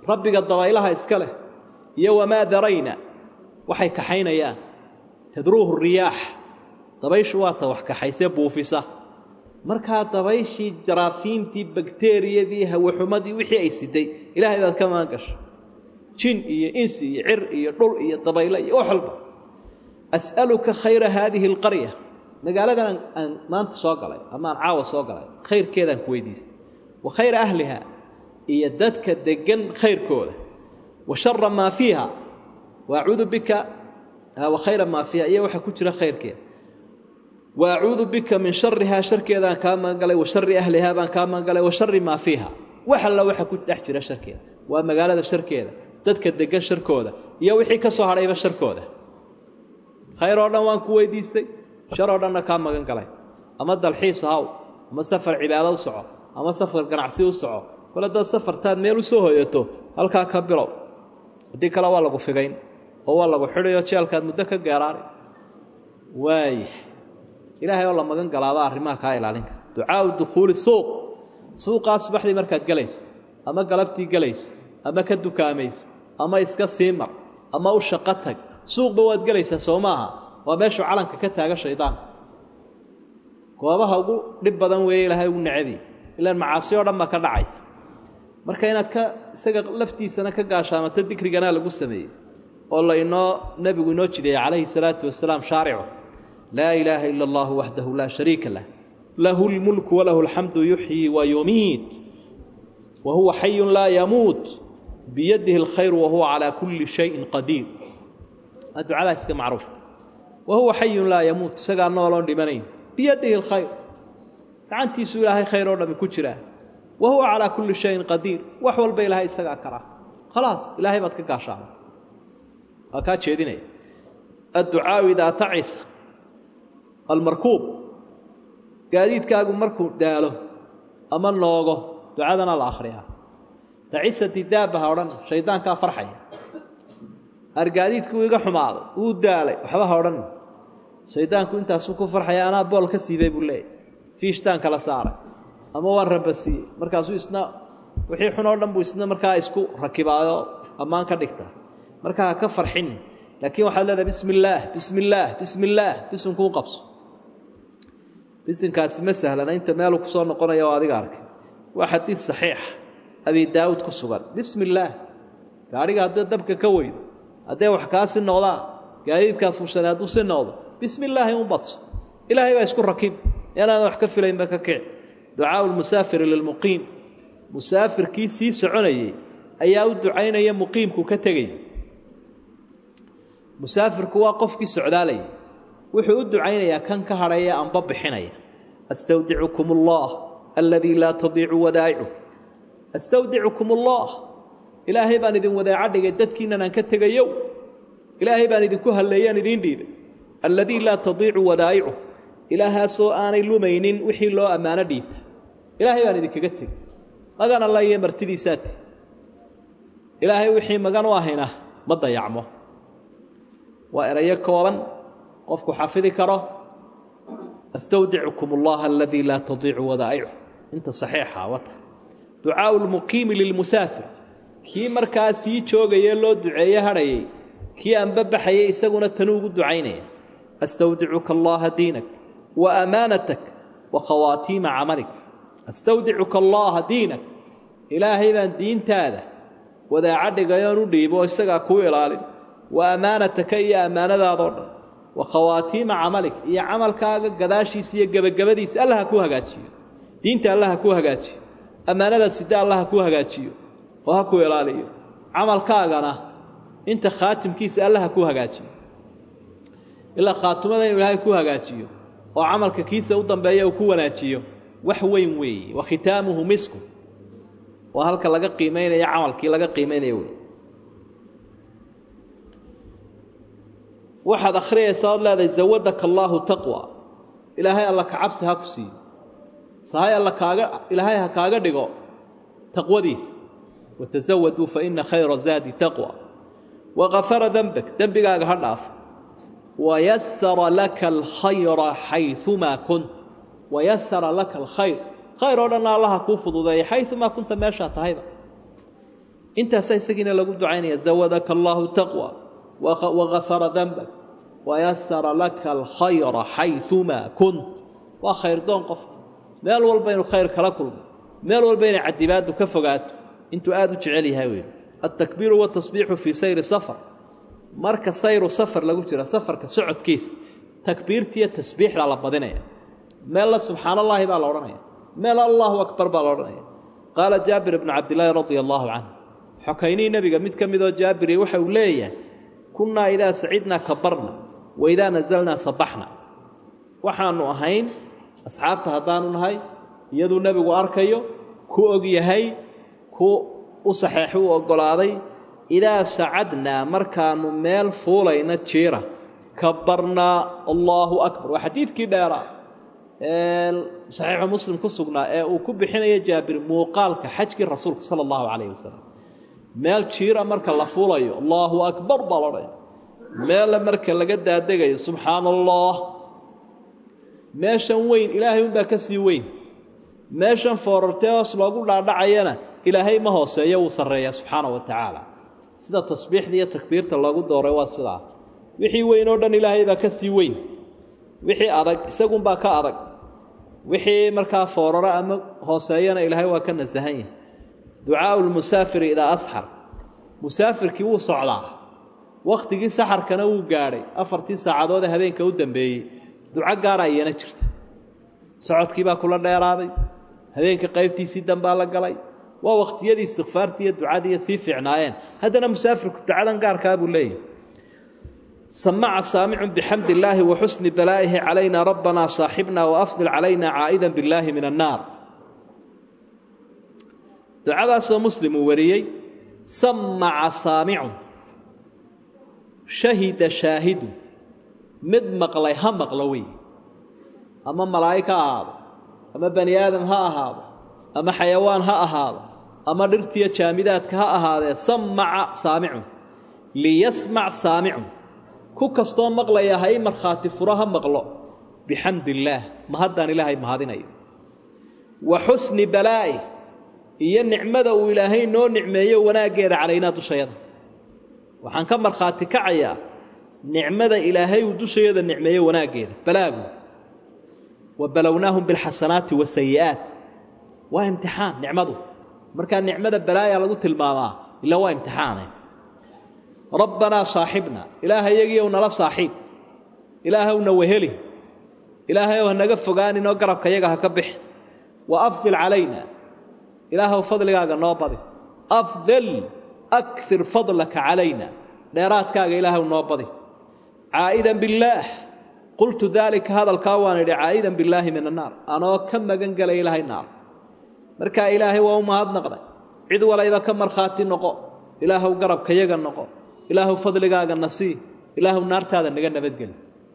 rabbiga dabaylaha iska leh iyo wamaa darayna waxay kaxaynayaan tadruuhu riyaax dabayshu waa ta wax kaxaysee buufisa markaa dabayshii jaraafiintii bakteriyadii hawaxumadii wixii ay siday ilaahay baad ka maan gashay jin iyo insi iyo cir iyo dhul iyo dabayle iyo wax walba as'aluka khayra haadihi alqarya magaaladan aan maanta soo galay ama aan caawa soo galay khayrkeedaan ku weydiistay wa khayra ahliha iyo dadka deggan khayrkooda wa shara maa fiiha wa acuudu bika wa khayra maa fiiha iyo waxa ku jira khayrkeeda wa acuudu bika min sharihaa sharkeedaan kaa magangalay wa shari ahlihaa baan kaa magangalay wa shari maa fiiha wax alla waxa ku dhex jira sharkeeda waa magaalada sharkeeda dadka deggan sharkooda iyo wixii ka soo hadhayba sharkooda khayr oo dhan waan ku weydiistay shar oo dhanna kaa magan galay ama dalxiis haw ama safar cibaado u soco ama safar ganacsi u soco kole dad safartaad meel u soo hoyato halkaa ka bilow haddii kale waa lagu figayn oo waa lagu xidhayo jeelkaad muddo ka gaaraanay waaya ilaahay oo la magan galaaba arrimaha kaa ilaalin kara ducaau dukhuuli suuq suuqaa subaxdii markaad gelayso ama galabtii gelayso ama ka dukaamayso ama iska sii mar ama u shaqo tag suuqba waad gelaysaa soo maaha waa meeshuu calanka ka taaga shaydaanka goobaha ugu dhib badan weeye ilaahay ugu nacabi ilaan macaasi oo dhan baa ka dhacaysa marka inaad ka isaga laftiisana ka gaashaamato dikriganaa lagu sameeyey oo la inoo nebigu inoo jideeyey calayhi salaatu wasalaam shaaricu laa ilaaha ila allahu waxdahu laa shariika lah lahu lmulku walahu alxamdu yuxyi wa yumiit wa huwa xayun laa yamuut biyadihi alkhayru wa huwa calaa kulli shayin qadiir waa ducadaa iska macruufka wa huwa xayun laa yamuut isagaa nooloon dhimanayn biyadihi alkhayr gacantiisuu ilaahay khayr oo dhami ku jiraa wa huwa calaa kulli shayin qadiir wax walba ilaahay isagaa karaa khalaas ilaahay baad ka gaashaamata waa kaa jeedinaya adducaau idaa tacisa almarkuub gaadiidkaagu markuu daalo ama noogo ducadana la akhriyaa tacisati daabbaha odhan shaydaankaa farxaya argaadiidkuu iga xumaaday wuu daalay waxba ha odhan shaydaanku intaasuu ku farxaya anaa bool ka siibay buu leeyahy fiishtaan kala saaray ama waan rabasiiyey markaasuu isna wixii xun oo dhan buu isna markaa isku rakibaado ammaan ka dhigta markaa ha ka farxin laakiin waxaad leedahay bismi illaah bismi illaah bismi illaah bisinkuu qabso bisinkaasi ma sahlana inta meeluu kusoo noqonaya oo adiga arkay waa xadiid saxiix abi daawuud ku sugan bismi illaah gaadhiga haddii dabka ka weydo hadday wax kaa si noqdaan gaadiidkaad fuushanay hadduu si noqdo bismi illaahi un badso ilaahay baa isku rakib inaadan wax ka filaynba ka kici ducaau lmusaafiri lilmuqiim musaafirkii sii soconayey ayaa u ducaynaya muqiimku ka tegaya musaafirku waa qofkii socdaalayay wuxuu u ducaynayaa kan ka hadhaya amba bixinaya astawdicukum allah aladii laa tadiicu wadaa'icu astawdicukum allah ilaahay baan idin wadaaco dhigay dadkiinan aan ka tegayow ilaahay baan idinku halleeyaan idiin dhiibay alladii laa tadiicu wadaa'icu ilaahaasoo aanay lumaynin wixii loo ammaano dhiibta ilaahay baan idinkaga tegay magan alla iyo martidiisaati ilaahay wixii magan u ahayna ma dayacmo waa erayo kooban qofku xafidi karo astawdicukum allaha aladii laa tadiicu wadaa'icu inta saxiixa wata ducaau lmuqiimi lilmusaafir kii markaa sii joogayee loo duceeye hadhayay kii anbabaxayay isaguna tanuu ugu ducaynaya astawdicuka allaha diinak wa amaanatak wa khawaatiima camalik astawdicuka allaha diinak ilaahay baan diintaada wadaaco dhigayoon u dhiibo oo isagaa kuu ilaalin wa ammaanataka iyo ammaanadaadoo dhan wa khawaatiima camalik iyo camalkaaga gadaashiisa iyo gebagabadiisa alla ha kuu hagaajiyo diinta alla ha kuu hagaajiyo ammaanadaad sida alla ha kuu hagaajiyo oo ha kuu ilaaliyo camalkaagana inta khaatimkiisa alla ha kuu hagaajiyo ilaa khaatimada inuu ilaahay ku hagaajiyo oo camalka kiisa u dambeeya uu ku wanaajiyo wax weyn weeye wa khitaamuhu misku waa halka laga qiimaynaya camalkii laga qiimaynaya wey waxaad akhriyaysaa ood leedahay zawadaka allaahu taqwa ilaahay alla ka cabsi ha ku siiyo sahay alla kaaga ilaahay ha kaaga dhigo taqwadiisa watasawaduu fa ina khayra zaadi taqwa wagafara dembak dembigaaga ha dhaafo wayasara laka alkhayra xayumaa kunt wayasara laka alkhayr khayr oo dhanna allaha kuu fududeeya xayumaa kunta meeshaa tahayba intaasaa isagiina lagu ducaynaya zawadaka allaahu taqwa wagafara danbak wayasara laka alkhayra xayumaa kunt waa khayrdoon qofka meel walba inuu khayr kala kulmo meel walba inay cadibaadu ka fogaato intuu aada u jecel yahay wey altakbiiru watasbiixu fii sayri safar marka sayru safar lagu jira safarka socodkiisa takbiirtiiyo tasbiixdaa la badinaya meella subxaan allaahi baa la odhanaya meel allahu akbar baa la odhanaya qaala jaabir ibnu cabdilaahi radia allaahu canhu xokaynihii nebiga mid ka midoo jaabiri waxa uu leeyahay kunnaa idaa sacidnaa kabarna wa idaa nasalnaa sabaxna waxaannu ahayn asxaabta haddaanu nahay iyaduu nebigu arkayo ku og yahay ku u saxeexu u oggolaaday idaa sacadnaa markaannu meel fuulayna jiira kabarnaa allaahu akbar waa xadiidkii dheeraa ee saxiixu muslim ku sugnaa ee uu ku bixinaya jaabir muuqaalka xajkii rasuulka sala allahu calayhi wasalam meel jiira marka la fuulayo allaahu akbar baa lodhaya meelle marka laga daadegayo subxaana allah meeshan weyn ilaahay unbaa ka sii weyn meeshan foorartee hoos loogu dhaadhacayana ilaahay ma hooseeyo wuu sarreeyaa subxaana wa tacaala sida tasbiixda iyo takbiirta loogu dooray waa sidaa wixii weyn oo dhan ilaahay baa ka sii weyn wixii adag isagunbaa ka adag wixii markaa fooraro ama hooseeyana ilaahay waa ka nasahan yahay ducaau lmusaafiri idaa asxar musaafirkii wuu socdaa wakhtigii saxarkana wuu gaadhay afartii saacadood ee habeenka u dambeeyey duco gaara iyana jirta socodkiibaa kula dheeraaday habeenka qaybtiisii dambaa la galay waa wakhtiyadii istikfaartii iyo ducadiiyo sii fiicnaayeen haddana musaafirku ducadan gaarkaa buu leeyahy samaca saamicun bixamdi illaahi wa xusni balaa'ihi calayna rabbanaa saaxibna waafdil calayna caa'idan billaahi min annaar ducadaasoo muslim uu wariyey samaca saamicun shahida shaahidu mid maqlay ha maqlo wey ama malaa'ig ha ahaado ama bani aadam ha ahaado ama xayawaan ha ahaado ama dhirtiyo jaamidaadka ha ahaadee samaca saamicun liyasmac saamicun ku kastoo maqlaya ha i markhaati furo ha maqlo bixamdi illaah mahaddaan ilaahay mahadinayo wa xusni balaa'i iyo nicmada uu ilaahay noo nicmeeyo wanaaggeeda calaynaa dushayada waxaan ka markhaati kacayaa nicmada ilaahay uu dushayada nicmeeyo wanaaggeeda balaagu wa balownaahum bilxasanaati wasayi'aat waa imtixaan nicmadu markaa nicmada balaaya lagu tilmaamaa ilaa waa imtixaane rabbanaa saaxibna ilaahayagiiyow nala saaxiib ilaahowna weheli ilaahayow hanaga fogaaninoo garabka yaga ha ka bixi wa afdil calayna ilaahow fadligaaga noo badi afdil akir fadlaka calayna dheeraadkaaga ilaahow noo badi caa'idan billaah qultu daalika hadalkaa waan idhi caa'idan billaahi min annaar anoo ka magan gelay ilaahay naar markaa ilaahay waa u mahadnaqnay cid walayba ka markhaati noqo ilaahow garabka yaga noqo ilaahow fadligaaga nasii ilaahow naartaada naga nabadgeli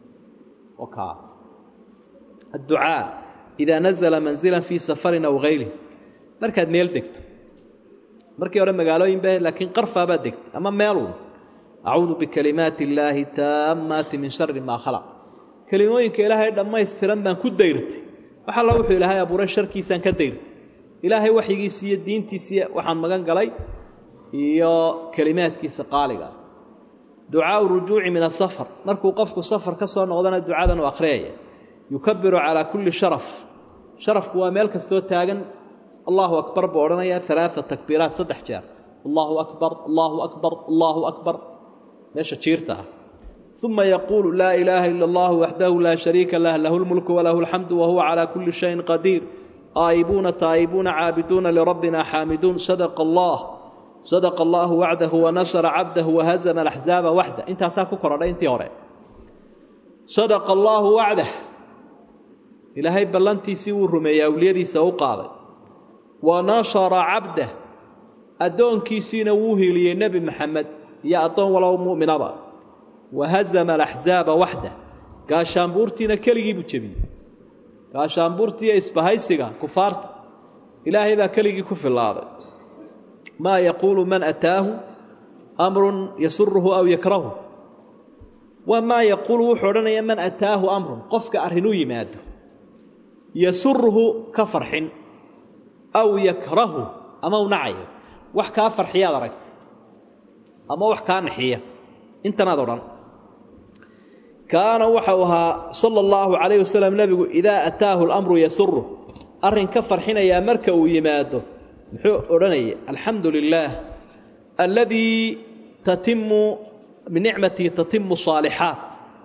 adducaa idaa nazala manzilan fii safarin aw hayri markaad meel degto markii hore magaalooyin ba laakiin qarfaabaad degtay ama meelun acuudu bikalimaati illaahi taammaati min shari maa khalaq kelimooyinka ilaahay dhammaystiran baan ku dayrtay wax alla wuxuu ilaahay abuuray sharkiisaan ka dayrtay ilaahay waxyigiisi iyo diintiisii waxaan magan galay iyo kelimaadkiisa qaaliga ducaau rujuuci min asafar markuu qofku safar ka soo noqdana ducadan u akhriyaya yukabiru calaa kulli sharaf sharafku waa meel kastoo taagan allahu akbar buu odhanayaa alaaa takbiiraat saddex jeer allahu akbar allahu akbar allahu akbar meesha jiirta ah uma yaquulu laa ilaaha ila allahu waxdahu laa shariika lah lahu lmulku walahu alxamdu wahuwa calaa kulli shayin qadiir aa'ibuuna taa'ibuuna caabiduuna lirabbina xaamiduun sadaqa allah sadaqa allaahu wacdahu wanasara cabdahu wahazama alaxzaaba waxda intaasaa ku korodhay intii hore sadaqa allaahu wacdah ilaahay ballantiisii wuu rumeeyey awliyadiisa u qaaday wa nasara cabdah addoonkiisiina wuu hiiliyey nebi maxamed iyo addoon walow mu'minaba wahazama alaxzaaba waxda gaashaanbuurtiina keligii buu jebiyey gaashaanbuurtiiyo isbahaysiga kufaarta ilaahay baa keligii ku filaaday maa yaquulu man ataahu amrun yasuruhu aw yakrahu waa maa yaquulu wuxuu odhanaya man ataahu amrun qofka arrin u yimaado yasuruhu ka farxin aw yakrahu ama u nacayo wax kaa farxiyaad aragta ama wax kaa naxiya intanaad odhan kaana waxau ahaa sala allahu calayh wasalam nebigu idaa ataahu lamru yasuru arrin ka farxinayaa marka uu yimaado muxuu odhanaya alxamdu lilaah alladii tatimu binicmatii tatimu saalixaat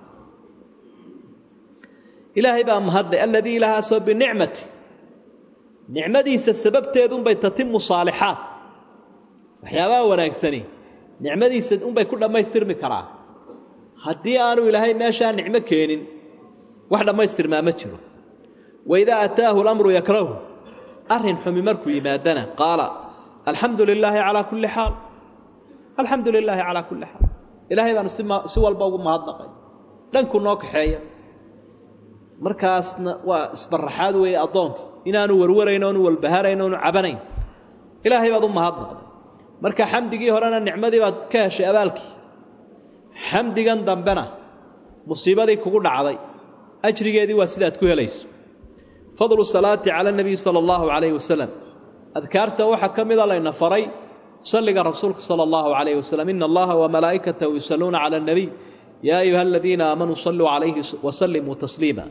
ilaahay baa mahadlay alladii ilahaasoo binicmati nicmadiisa sababteedunbay tatimu saalixaat waxyaabaha wanaagsani nicmadiisa unbay ku dhammaystirmi karaa haddii aanu ilaahay meeshaa nicmo keenin wax dhammaystirmaa ma jiro waidaa ataahu lamru yakrahu arrin xumi markuu yimaadana qaala alxamdu lilaahi calaa kulli xaal alxamdu lilaahi calaa kulli xaal ilaahay baanu si walba ugu mahadnaqay dhanku noo kaxeeya markaasna waa isbaraxaad weeye addoonka inaanu warwarayn oonu walbaharayn oonu cabanayn ilaahay baad u mahadnaqday marka xamdigii horena nicmadii baad ka heshay abaalkii xamdigan dambena musiibadii kugu dhacday ajrigeedii waa sidaad ku helayso fadlu salaati cala nabiyi sala allahu calayhi wasalam adkaarta waxaa ka mida layna faray salliga rasuulka sala allahu calayhi wasalam ina allaha wamalaa'ikatahu yusalluuna cala alnabiy yaa ayuha aladiina aamanuu salluu calayhi wasallimuu tasliima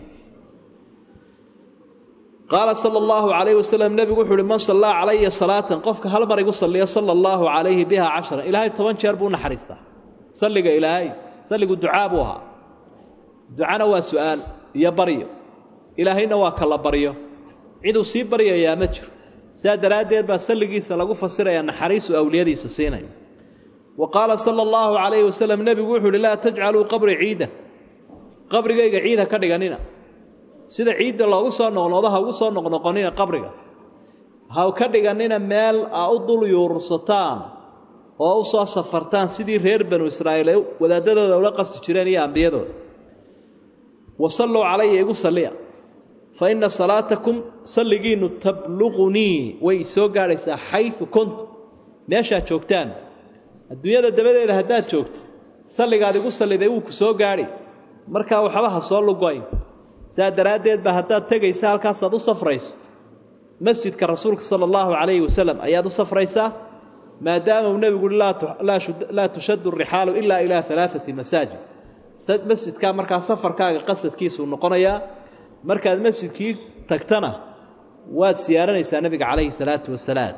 qaala sala allahu calayhi wasalam nebigu wuxu uhi man sallaa calaya salaatan qofka hal mar igu salliya sala allahu calayhi biha cashran ilaahay toban jeer buu u naxariistaa salliga ilaahay salligu ducaa buu ahaa ducana waa su'aal iyo baryo ilaahayna waa kala baryo ciduu sii baryayaa ma jiro sidaa daraaddeed baa salligiisa lagu fasirayaa naxariisu awliyadiisa siinaya wa qaala sala allahu calayhi wasalam nebigu wuxuu uhi laa tajcaluu qabri ciidan qabrigayga ciid ha ka dhiganina sida ciidda loogu soo noqnoqdo ha ugu soo noqnoqonina qabriga ha ka dhiganina meel aa u dul yuursataan oo u soo safartaan sidii reer banu israa'iil ay wadaadadooda ula qasti jireen iyo ambiyadooda wa salluu calaya igu salliya fa inna salaatakum salligiinnu tabluqunii way isoo gaadhaysaa xayu kuntu meeshaad joogtaan adduunyada dabadeeda haddaad joogto salligaad igu salliday wuu ku soo gaadhi markaa waxba ha soo lugoyn saa daraaddeed ba haddaad tegaysa halkaasaad u safrayso masjidka rasuulka sala allahu calayhi wasalam ayaad u safraysaa maadaama uu nebigu uhi laa tushaddu rixaalu ilaa ilaa alaaati masaajid masjidkaa markaa safarkaaga qasadkiisuu noqonayaa markaad masjidkii tagtana waad siyaaranaysaa nebiga calayhi salaatu wasalaam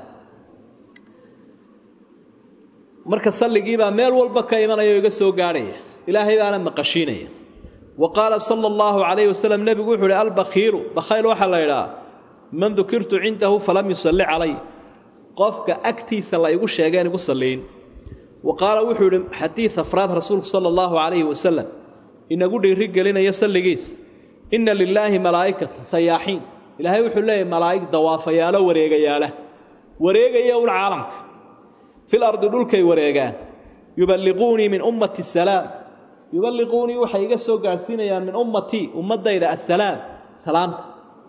marka salligiibaa meel walba ka imanaya o iga soo gaadhaya ilaahay baana maqashiinaya wa qaala sala allahu calayhi wasalam nebigu wuxuu uhi albakhiiru bakhayl waxaa la idhaha man dukirtu cindahu falam yusalli calay qofka agtiisa la igu sheegeen igu salliin wa qaala wuxuu idhi xadiid afraad rasuulku sala allahu calayhi wasalam inagu dhiiri gelinayo salligiisa inna lilaahi malaa'ikata sayaaxiin ilaahay wuxuu leeyahy malaa'ig dawaafayaalo wareegayaala wareegaya un caalamka fil ardi dhulkay wareegaan yuballiquunii min ummati salaam yuballiquunii waxay iga soo gaadhsiinayaan min ummatii ummaddayda assalaam salaamta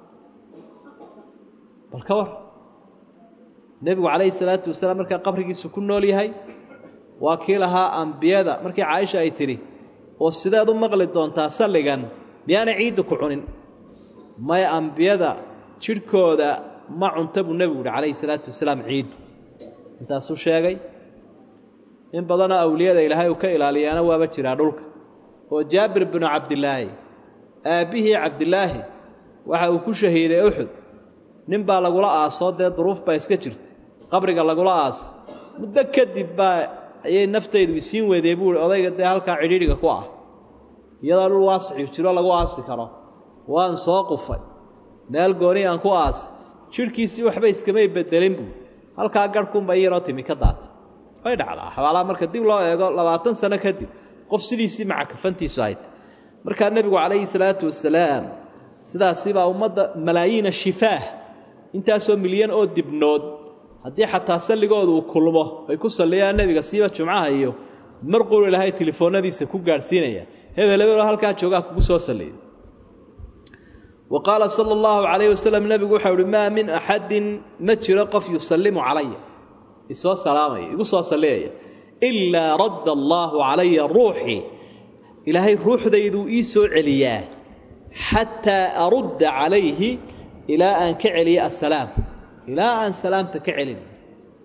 bal ka war nebigu calayhi salaatu wasalaam markaa qabrigiisu ku nool yahay waa kii lahaa ambiyada markii caaisha ay tidhi oo sideed u maqli doontaa salligan miyaanay ciiddu ku cunin may ambiyada jidhkooda ma cunta buu nebigu yihi calayhi salaatu wasalaam ciiddu intaasuu sheegay in badanoo awliyada ilaahay uu ka ilaaliyaana waaba jiraa dhulka oo jaabir binu cabdilaahi aabbihii cabdilaahi waxa uu ku shahiiday uxud nin baa lagula aasoo dee duruuf baa iska jirta qabriga lagula aasa muddo kadib baa ayay naftaydu isiin weydee buuhi odayga dee halkaa cidhiidhiga ku ah iyadoo dhul waasiciu jiro lagu aasi karo waan soo qufay meel gooni aan ku aasay jidhkiisii waxba iskamay bedelin buu halkaa garhkunba iyaroo timi ka daatay way dhacdaa xabaalaha marka dib loo eego labaatan sano kadib qof sidiisii maca kafantiisu hayta markaa nebigu calayhi salaatu wasalaam sidaasibaa ummadda malaayiina shifaah intaasoo milyan oo dibnood haddii xataa salligooda uu kulmo ay ku salliyaan nebiga siiba jumcaha iyo mar qulu ilaahay telefoonnadiisa ku gaadhsiinaya hebel hebeloo halkaa joogaa kugu soo salliya wa qaala sala allahu calayh wasalam nebigu waxau uhi maa min axadin ma jiro qof yusallimu calaya isoo salaamaya igu soo salliyaya ilaa radda allaahu calaya ruuxii ilaahay ruuxdayduu ii soo celiyaa xataa arudda calayhi ilaa aan ka celiyo assalaam ilaa aan salaamta ka celin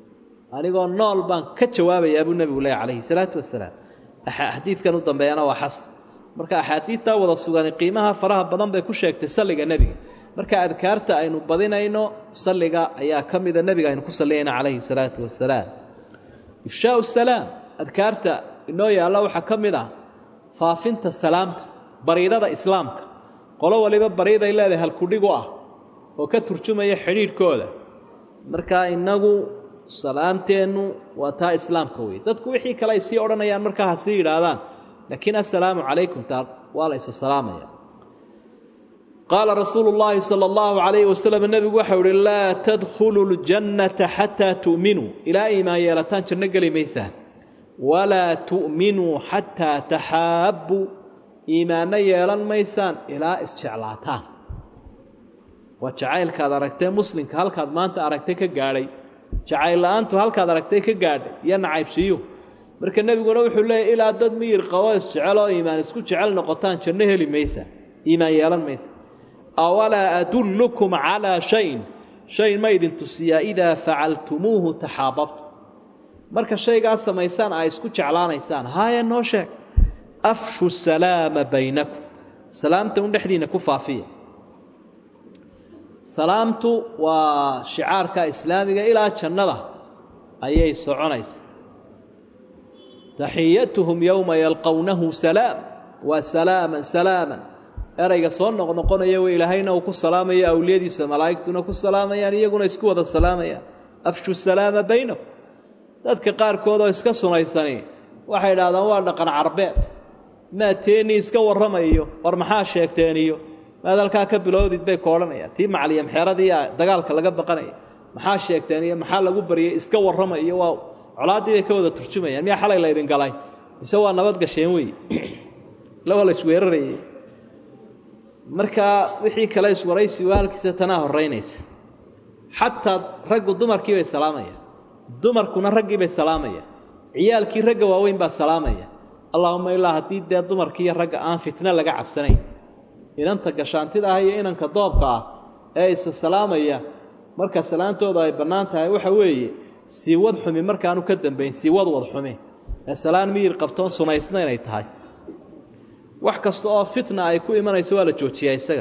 anigoo nool baan ka jawaabayaa buu nebigu leeya calayhi salaatu wasalaam xadiidkan u dambeeyana waa xasan marka axaadiidtaa wada sugani qiimaha faraha badan bay ku sheegtay salliga nebiga marka adkaarta aynu badinayno salliga ayaa ka mida nebiga aynu ku salliyayna calayhi salaatu wasalaam ifshaau salaam adkaarta inoo yaalla waxaa ka mid ah faafinta salaamta bariidada islaamka qolo waliba bariiday leedahay halkudhigu ah oo ka turjumaya xidhiidhkooda markaa innagu salaamteennu waa taa islaamka wey dadku wixii kale ay sii odhanayaan markaa ha sii yidhaahdaan laakiin assalaamu calaykum taa waa la isa salaamaya qaala rasuulu llaahi sala allahu calayhi wasalam nebigu waxau uhi laa tadkhulu ljannata xataa tu'minuu ilaa iimaan yeelataan janno geli maysaan walaa tu'minuu xataa taxaabbuu iimaanno yeelan maysaan ilaa isjeclaataan waa jacaylkaad aragtee muslimka halkaad maanta aragtay ka gaadhay jacayl la-aantu halkaad aragtay ka gaadhay iyo nacaybsiiyu marka nebiguna wuxuu leeyahy ilaa dad miyir qabo isjecel oo iimaan isku jecel noqotaan janno heli maysa iimaan yeelan maysa awalaa adullukum calaa shayin shay ma idin tusiyaa idaa facaltumuuhu taxaababtu marka shaygaas samaysaan aa isku jeclaanaysaan haaya noo sheeg afshu salaama baynakum salaamta un dhexdiinna ku faafiya salaamtu waa shicaarka islaamiga ilaa jannada ayay soconaysa taxiyatuhum yowma yalqownahu salaam waa salaaman salaaman erayga soo noqnoqonaya w ilaahayna uu ku salaamayo awliyadiisa malaa'igtuna ku salaamayaan iyaguna isku wada salaamayaan afshu salaama baynakum dadka qaarkood oo iska sunaysani waxay idhahdaan waa dhaqan carbeed maa teennii iska warramayo war maxaa sheegteeniyo maad halkaa ka bilowdid bay ka odhanayaan tii macaliyamxeradii dagaalka laga baqanaya maxaa sheegteen iyo maxaa lagu baryay iska warramayo waa colaaddii bay ka wada turjumayaan miyaa xalay la ydin galay mise waa nabad gasheen wey lawa la isweerarayay markaa wixii kale iswaraysi waa halkiisa tanaa horraynaysa xataa raggu dumarkii bay salaamayaan dumarkuna raggii bay salaamayaan ciyaalkii ragga waaweyn baa salaamaya allaahuma ilaa haddii dee dumarkiiyo ragga aan fitno laga cabsanayn inanta gashaantida ah iyo inanka doobka ah ee isa salaamaya marka salaantooda ay bannaan tahay waxa weeye siiwad xumi markaanu ka dambayn siiwad wad xumi ee salaan miyir qabtoon sunaysna inay tahay wax kasta oo fitna ay ku imanayso waa la joojiyaa isaga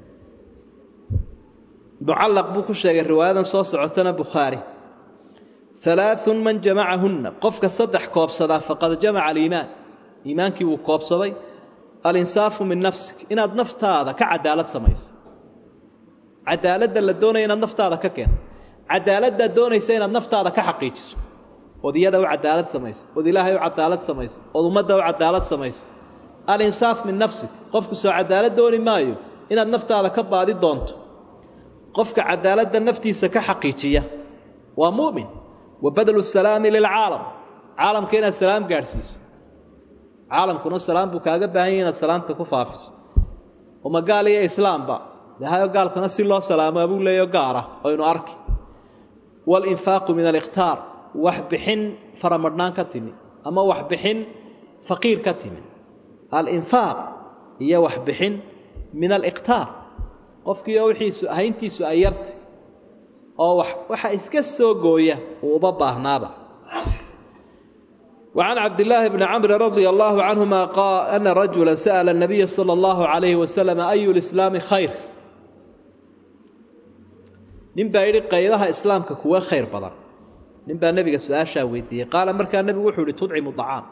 mucallaq buu ku sheegay riwaayadan soo socotana bukhaari alaaun man jamacahunna qofka saddex koobsadaa faqad jamaca aliimaan iimaankii wuu koobsaday alinsaafu min nafsik inaad naftaada ka cadaalad samayso cadaaladda la doonaya inaad naftaada ka keento cadaaladdaad doonaysa inaad naftaada ka xaqiijiso ood iyada u cadaalad samayso ood ilaahay u cadaalad samayso ood ummadda u cadaalad samayso alinsaaf min nafsik qofku soo cadaalad dooni maayo inaad naftaada ka baadi doonto qofka cadaaladda naftiisa ka xaqiijiya waa mu'min wa badlu salaami lilcaalam caalamka inaad salaam gaadhsiiso caalamkuna salaam buu kaaga baahan yahy inaad salaamta ku faafiso uma gaal iyo islaamba dehayo gaalkana si loo salaamaa buu leeyaho gaara oynu arki walinfaaqu min alikhtaar wax bixin faramadhnaan ka timi ama wax bixin faqiir ka timi alinfaaq iyo wax bixin min alikhtaar qofkiioo wixiisu hayntiisu ay yartay oo waxa iska soo gooya uu uba baahnaaba وعن عبد الله بن عمرو رضي الله عنهما قال أن رجلا سأل النبي صلى الله عليه وسلم أي الإسلام خير نبا يري قيدها إسلامك كوا خير بدر نبا النبي سؤاشا ويدي قال مركا النبي وحو لتطعم الطعام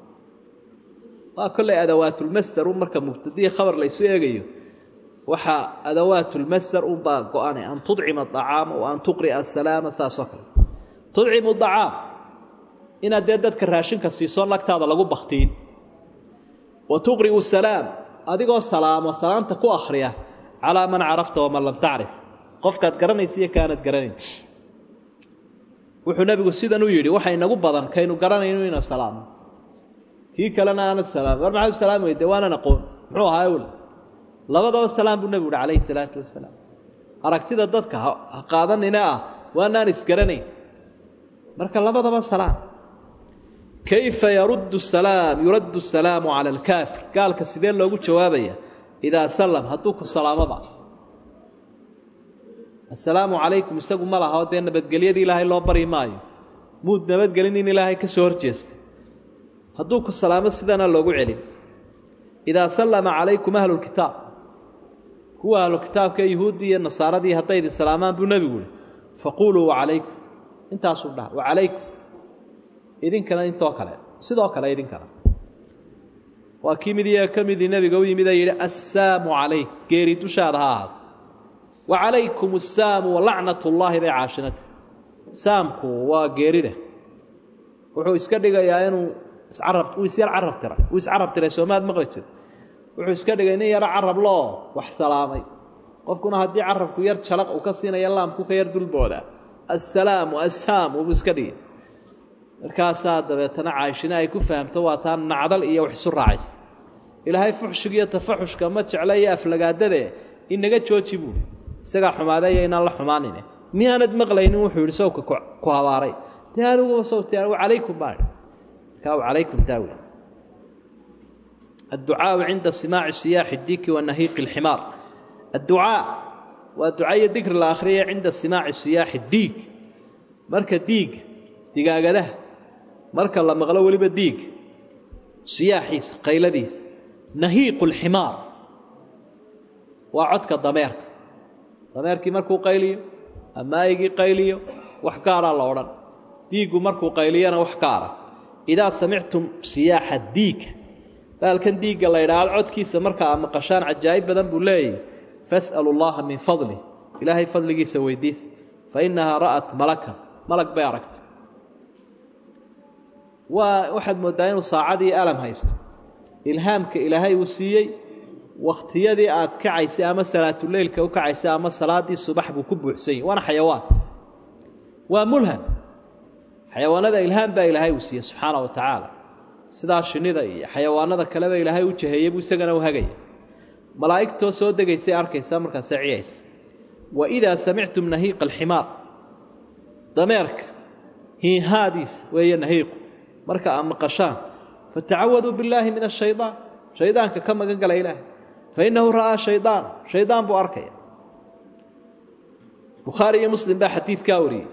كل أدوات المستر ومركا مبتدية خبر ليسو يغيو وحا أدوات المستر وبا قواني أن تطعم الطعام وأن تقرئ السلام ساسكر تطعم الطعام inaad dee dadka raashinka siiso lagtaada lagu baktiin wa tuqri'u salaam adigoo salaamo salaamta ku akhriya calaa man carafta waman lam tacrif qofkaad garanaysa iyo kaanad garanayn wuxuu nebigu sidan u yidhi waxa inagu badan kaynu garanayno inaan salaamo kii kalena aanad salaam war maxaad u salaami weyde waanan aqoon muxuu ahaa wl labadaba salaam buu nebigu uhi calayhi salaatu wasalaam aragtida dadka ha qaadanina ah waanaan isgaranayn marka labadaba salaam kayfa yaruddu salaam yuraddu asalaamu cala alkaafir gaalka sidee loogu jawaabaya idaa sallam hadduu ku salaamoba assalaamu calaykum isagu ma laha oo dee nabadgelyadii ilaahay loo bari maayo muud nabadgelin in ilaahay ka soo horjeestay hadduu ku salaamo sidana loogu celin idaa sallama calaykum ahlulkitaab kuwa ahlukitaabka yuhuuddii iyo nasaaradii hadday idin salaamaan buu nebigu yihi faquuluu wacalaykum intaasuu dhaha wacalaykum idinkana intoo kale sidoo kale idinkana waa kii mid iyaga ka midii nebiga u yimid ee yidhi assaamu calayk geeri dushaada ha ahaado wa calaykum assaamu walacnat ullaahi bay caashinata saamku waa geerida wuxuu iska dhigayaa inuu iscarab uu isyar carab tiray uu iscarab tiray soomaad maqli jira wuxuu iska dhigay nin yaro carab loo wax salaamay qofkuna haddii carabku yar jalaq uu ka siinaya laamku ka yar dulbooda assalaamu assaam uu iska dhigay markaasaa dabeetana caayshina ay ku fahamto waa taa nacdal iyo wax isu raacaysa ilaahay fuxshigiiyo tafaxushka ma jecla iyo aflagaadade inaga jooji buui isagaa xumaadeeyo inaan la xumaanine miyaanad maqlaynin wuxuu yidhi sawka ku habaaray dee adiguba sawti calaykum baa markaa calaykum taawi adducaau cinda simaaci siyaaxi diki wa nahiiqi alximaar adducaa waa ducaiyo dikri la akhriyaya cinda simaaci siyaaxi diig marka diig digaagadaha marka la maqlo weliba diig siyaaxiisa qayladiisa nahiiqu alximaar waa codka dameerka dameerkii markuu qayliyo ama aygii qayliyo wax gaaraa la odhan diiggu markuu qayliyana wax gaara idaa samictum siyaaxa diiga baalkan diigga la ydhaahdo codkiisa marka aad maqashaan cajaa'ib badan buu leeyahy fas'alu llaha min fadlih ilaahay fadligiisa weydiista fa innahaa ra'at malakan malag bay aragtay waa waxaad mooddaa inuu saacadii alam haysto ilhaamka ilaahay uu siiyey wakhtiyadii aad kacaysay ama salaatuleylka u kacaysay ama salaaddii subax buu ku buuxsan yahy waana xayawaan waa mulham xayawaanada ilhaam baa ilaahay uu siiyey subxaana wa tacaala sidaa shinnida iyo xayawaanada kaleba ilaahay u jaheeyey buu isagana u hagaya malaa'igtoo soo degaysay arkaysaa markaasay ciyaysa wa idaa samictum nahiiqa alximaar dameerka hiihaadiisa weeye nahiiqu marka aad maqashaan fatacawaduu billaahi min ashayaan shaydaanka ka magan gala ilaahay fa innahu ra'aa shaydaan shaydaan buu arkaya bukhaari iyo muslim baa xadiidkaa wariyey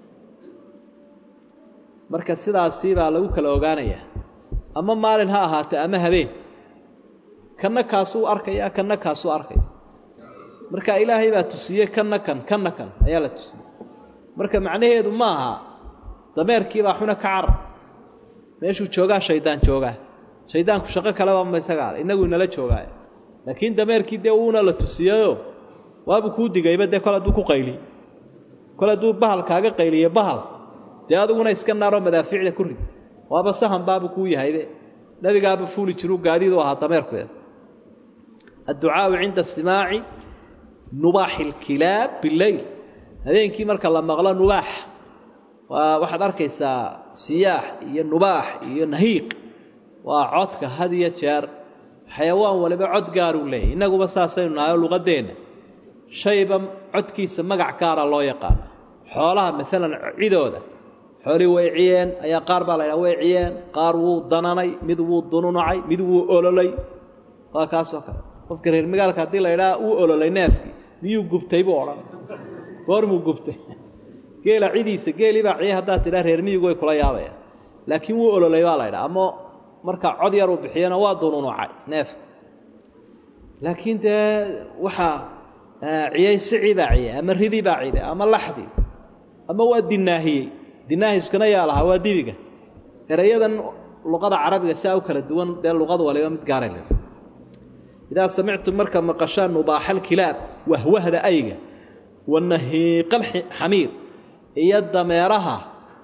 marka sidaasii baa lagu kala ogaanayaa ama maalin ha ahaatee ama habeen kanna kaasuu arkaya kanna kaasuu arkaya marka ilaahay baa tusiyey kanna kan kanna kan ayaa la tusiyey marka macnaheedu ma aha dameerkiibaa xuna ka carar meeshuu joogaa shaydaan joogaa shaydaanku shaqo kaleba ma isagaa inagu inala joogaay laakiin dameerkii dee uuna la tusiyeyo waabuu kuu digayba dee kol hadduu ku qayliy kol hadduu bahal kaaga qayliye bahal dee adiguna iska naaroo madaafiicda ku rid waaba sahan baabuu kuu yahaybe nebigaaba fuuli jiruu gaadiidu ahaa dameerkueed adducaau cinda simaaci nubaaxi ilkilaab bileyl habeenkii marka la maqlo nubaax waa waxaad arkaysaa siyaax iyo nubaax iyo nahiiq waa codka had iyo jeer xayawaan waliba cod gaaruu leeyahy innaguba saasaynu nahay oo luqadeenna shayba codkiisa magac gaara loo yaqaana xoolaha maalan cidooda xoolii way ciyeen ayaa qaar baa la ydhaha way ciyeen qaar wuu dananay mid wuu dununacay mid wuu ololay waa kaasoo kale qofka reer magaalka haddii la ydhaha wuu ololay neefkii miyuu gubtay buu odhan goormuu gubtay geela cidiisa geelii baa ciye haddaad tidhaha reer miyigu way kula yaabayaan laakiin wuu ololay baa la ydhaha ama marka cod yar uu bixiyana waa dununucay neefka laakiin dee waxaa ciyey sicii baa ciyey ama ridii baa ciday ama laxdii ama waa dinaahiyey dinaahiskuna yaa lahaa waa dibiga erayadan luqada carabiga saa u kala duwan dee luqad waliba mid gaaray le idaa samictum marka maqashaan nubaaxa alkilaab wahwahda ayga wa nahiiqal xamiir iyo dameeraha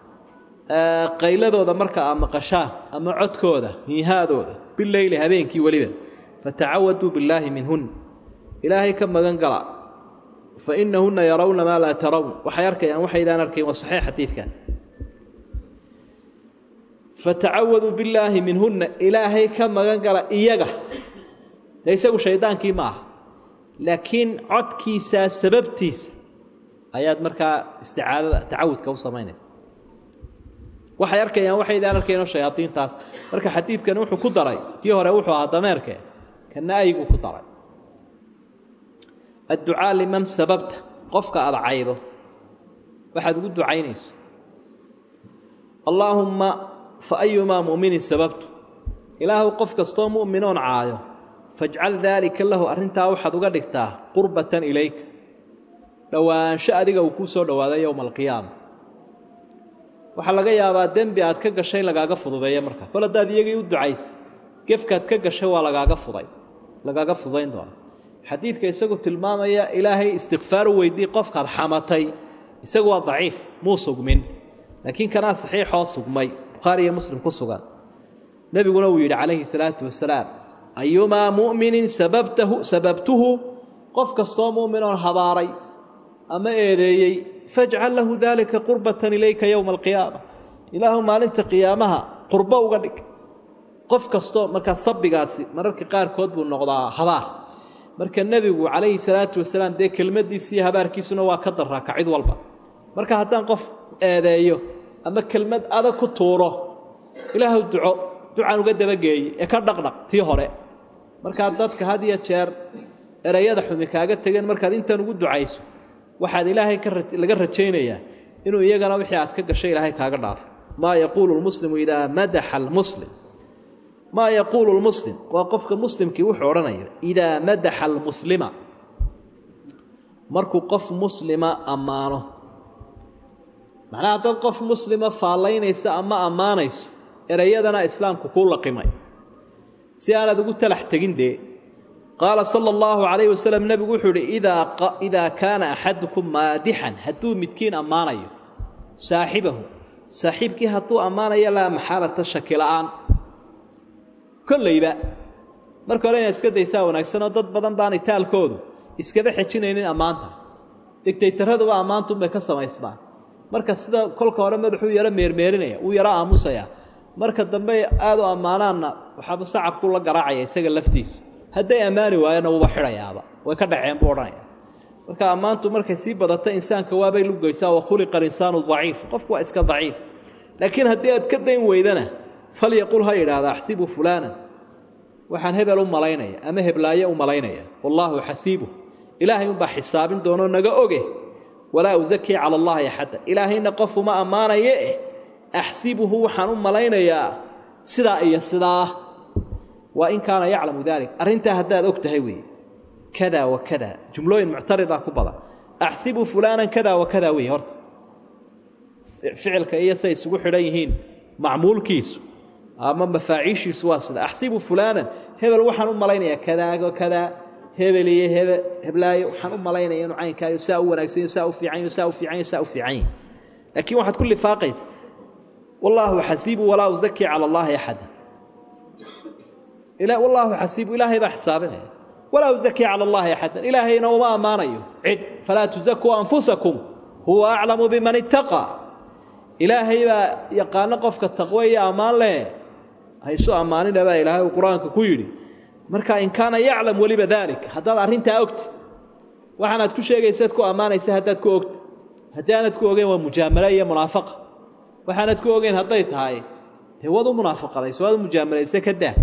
qayladooda marka aad maqashaan ama codkooda hiihaadooda bileyli habeenkii weliba fatacawaduu billaahi minhun ilaahay ka magan gala fa inahunna yarawna maa laa tarawn waxay arkayaan waxaydaan arkayn waa saxiix xadiidkaas fatacawaduu billaahi minhunna ilaahay ka magan gala iyaga dee isagu shaydaankii ma aha laakiin codkiisaa sababtiisa ayaad markaa isticaadada tacawudka u samaynaysa waxay arkayaan waxaydaan arkaynoo shayaadiintaas marka xadiidkani wuxuu ku daray kii hore wuxuu ahaa dameerke kana ayguu ku daray adducaa liman sababta qofka aad caydo waxaad ugu ducaynayso allaahumma fa ayumaa mu'minin sababtu ilaahu qof kastoo mu'minoon caayo fajcal daalika lahu arrintaa waxaad uga dhigtaa qurbatan ilayka dhowaansho adiga uu kuu soo dhowaaday yowma alqiyaama waxaa laga yaabaa dembi aad ka gashay lagaaga fududeeya markaa kol haddaad iyagii u ducaysay gefkaad ka gashay waa lagaaga fuday lagaaga fudayn doona xadiidka isagu tilmaamaya ilaahay istikfaar u weydii qofkaad xamatay isagu waa daciif muu sugmin laakiin kanaa saxiixoo sugmay bukhaari iyo muslim ku sugan nebiguna uu yidhi calayhi salaatu wasalaam ayumaa mu'minin sababtahu sababtuhu qof kastoo mu'minoon habaaray ama eedeeyey fajcal lahu daalika qurbatan ilayka yowma alqiyaama ilaahu maalinta qiyaamaha qurbo uga dhig qof kastoo markaa sabbigaasi mararka qaarkood buu noqdaa habaar marka nebigu calayhi salaatu wasalaam dee kelmaddiisi iyo habaarkiisuna waa ka daraa ka cid walba marka haddaan qof eedeeyo ama kelmad adag ku tuuro ilaahu duco ducaan uga dabageeyey ee ka dhaqdhaq tii hore markaa dadka had iyo jeer erayada xumi kaaga tegeen markaad intan ugu ducayso waxaad ilaahay laga rajaynayaa inuu iyagana wixii aad ka gashay ilaahay kaaga dhaafo maa yaquulu lmuslimu idaa madaxa almuslim maa yaquulu lmuslim waa qofka muslimkii wuxuu odhanaya idaa madaxa almuslima markuu qof muslima ammaano macnaha haddaad qof muslima faallaynaysa ama ammaanayso erayadana islaamku kuu laqimay si aanaad ugu talax tegin dee qaala sala allahu calayh wasalam nebigu wuxuu idhi idaa kaana axadukum maadixan hadduu midkiin ammaanayo saaxibahu saaxiibkii hadduu ammaanayo laa maxaalata shaki la'aan kollayba marka hore inaad iska daysaa wanaagsanoo dad badan baanay taalkoodu iskaba xejinaynin ammaanta degtaytaraduba ammaantuunbay ka samaysmaan marka sida kolka hore madaxuu yaro meermeerinaya wuu yaro aamusaya marka dambe aad u ammaanaanna waxaaba sacabku la garaacaya isaga laftiisu hadday ammaani waayana wuuba xidhayaaba way ka dhaceen buu odhanaya marka ammaantu markay sii badata insaanka waabay lugaysaa wa khuliqa alinsaanu daciif qofku waa iska daciif laakiin haddii aad ka dayn weydana falyaqul ha yidhaahda axsibu fulaanan waxaan hebel u malaynaya ama heblaaye u malaynaya wallaahu xasiibuh ilaahay unbaa xisaabin doonoo naga oge walaa usakii cala allahi axadda ilaahayna qof uma ammaanaye eh axsibuhu waxaan u malaynayaa sidaa iyo sidaa waa in kaana yaclamu dalik arrintaa haddaad og tahay weeye kada wa kada jumlooyin muctaridaa ku badan axsibu fulaanan kada wa kada weeye horta ficilka iyo say isugu xidhan yihiin macmuulkiisu ama mafaaciishiisu waa sida axsibu fulaanan hebel waxaan u malaynayaa kadaago kadaa hebel iyo hebe heblaayo waxaan u malaynaya inuu caynkaayo saa u wanaagsanyo saa u fiicanyo saa u fiicanyo saa u fiicanyo laakiin waxaad ku lifaaqaysa wallaahu xasiibu walaa usakii cala allaahi axada wallaahu xasiibu ilaahay baa xisaabinaya walaa usakii cala allaahi axadan ilaahayna uma ammaanayo cid falaa tusakuu anfusakum huwa aclamu biman ittaqaa ilaahay baa yaqaano qofka taqwo iyo ammaan leh haysu ammaanina baa ilaahay uu qur-aanka ku yidhi marka in kaana yaclam weliba daalik haddaad arrintaa ogti waxaanaad ku sheegaysaad ku ammaanaysa haddaad ku ogti haddii aanad ku ogeyn waa mujaamalo iyo munaafaqa waxaanad ku ogeyn hadday tahay dee waad u munaafaqadayso waad u mujaamalaysa ka daa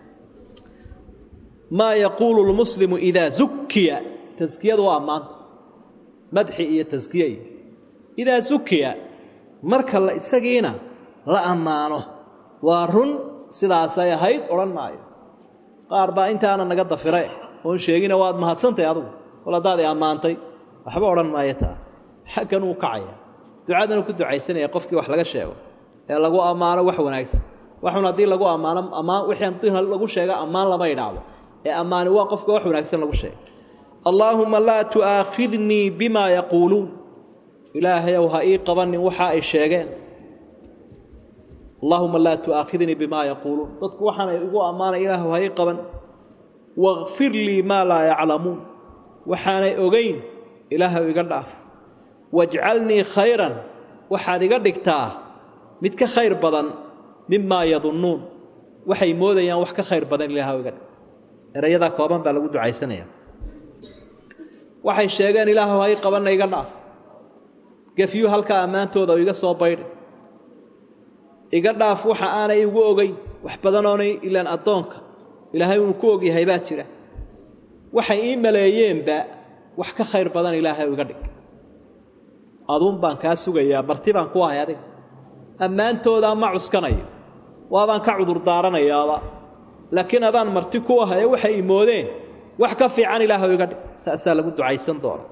maa yaquulu lmuslimu idaa zukiya taskiyadu waa ammaanta madxi iyo taskiya iyo idaa zukiya marka la isagiina la ammaano waa run sidaasay ahayd odhan maayo qaar baa intaana naga dafire oon sheegina waad mahadsantahy adugu kol haddaad i ammaantay waxba odhan maayo taa xaggan uu kacaya ducadan uu ku ducaysanaya qofkii wax laga sheego ee lagu ammaano wax wanaagsan waxun haddii lagu ammaano ammaan wixii haddii lagu sheego ammaan lama idhaahdo ee ammaani waa qofka wax wanaagsan lagu sheego allaahuma laa tu'aakhidnii bimaa yaquuluun ilaahayow ha ii qabanin waxa ay sheegeen allaahuma laa tu'aakhidnii bimaa yaquuluun dadku waxaanay igu ammaanay ilaahu ha ii qaban wakfir lii maa laa yaclamuun waxaanay ogeyn ilaahaw iga dhaaf wajcalnii khayran waxaad iga dhigtaa mid ka khayr badan mimaa yadunnuun waxay moodayaan wax ka khayr badan ilaahaw iga dhig erayadaa kooban baa lagu ducaysanaya waxay sheegeen ilaahaw ha ii qabanna iga dhaaf gefyu halkaa ammaantooda iga soo baydhay iga dhaaf waxa aanay igu ogeyn wax badanoonay ilaan addoonka ilaahay uu ku ogyahay baa jira waxay ii maleeyeenba wax ka khayr badan ilaahay iga dhig aduun baan kaa sugayaa marti baan ku ahay adiga ammaantoodaa ma cuskanayo waabaan ka cudurdaaranayaaba laakiin adaan marti ku ahaye waxay imoodeen wax ka fiican ilaahw iga dhig saasaa lagu ducaysan doona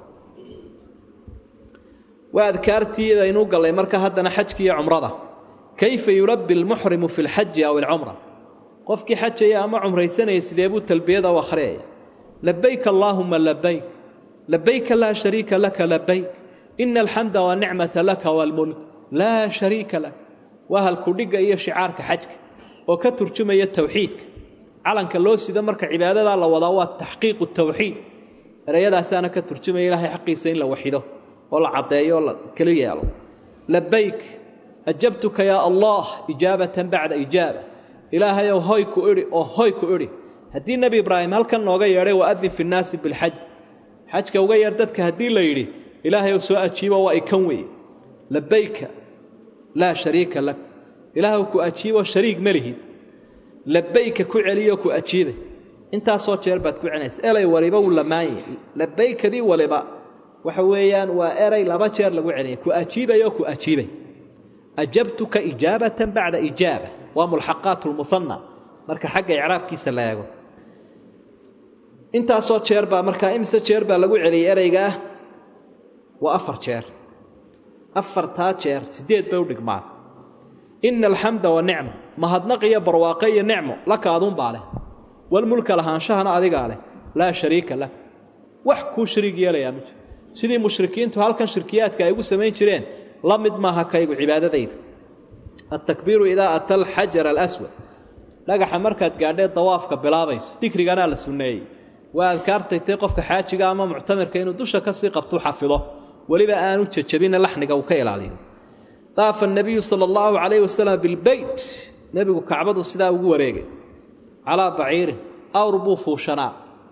waa adkaartii baynuu gallay marka haddana xajki iyo cumrada kayfa yulabbi almuxrimu fi lxaji aw alcumra qofkii xajaya ama cumraysanaya sidee buu talbiyada u akhriyaya labayk allaahuma labayk labayka laa shariika laka labayk ina alxamda wanicmata laka waalmulk laa shariika lak waa halkudhigga iyo shicaarka xajka oo ka turjumaya towxiidka calanka loo sida marka cibaadadaa la wadaa waa taxqiiqu tawxiid ereyadaasaana ka turjumaya ilaahay xaqiisa in la waxido oo la caddeeyo oo la keli yeelo labayk ajabtuka yaa allah ijaabatan bacda ijaaba ilaahayow hoy ku idhi oo hoy ku idhi haddii nebi ibraahim halkan nooga yeedhay waadin fi nnaasi bilxaj xajka uga yeedh dadka haddii la yidhi ilaahayow soo ajiibo waa ikan weeye labayka laa shariika lak ilaahw ku ajiibo shariig ma lihid labayka ku celiyo ku ajiibay intaasoo jeer baad ku celinaysa elay waliba wuu lamaanyah labaykadii waliba waxa weeyaan waa eray laba jeer lagu celiyay ku ajiibayoo ku ajiibay ajabtuka ijaabatan bacda ijaaba waa mulxaqaat lmuhanna marka xagga icraabkiisa la eego intaasoo jeer baa markaa imise jeer baa lagu celiyay ereygaa waa afar jeer afartaa jeer siddeed bay u dhigmaan ina alxamda wanicma mahadnaq iyo barwaaqe iyo nicmo laka aduunbaa leh walmulka lahaanshahana adigaa leh laa shariika lak wax kuu shariig yeelayaa ma jiro sidii mushrikiintu halkan shirkiyaadka ay ugu samayn jireen la mid maaha kaygu cibaadadayda altakbiiru idaa ata alxajar alaswad dhagaxa markaad gaadhee dawaafka bilaabayso dikriganaa la sunneeyey waa adkaartaytay qofka xaajiga ama muctamirka inuu dusha ka sii qabtuu xafido weliba aanu jajabina laxniga uu ka ilaaliyo daafa nabiyu sala allahu calayh wasalam bilbeyt nebigu kacbadu sidaa ugu wareegay calaa baciirin awr buu fuushanaa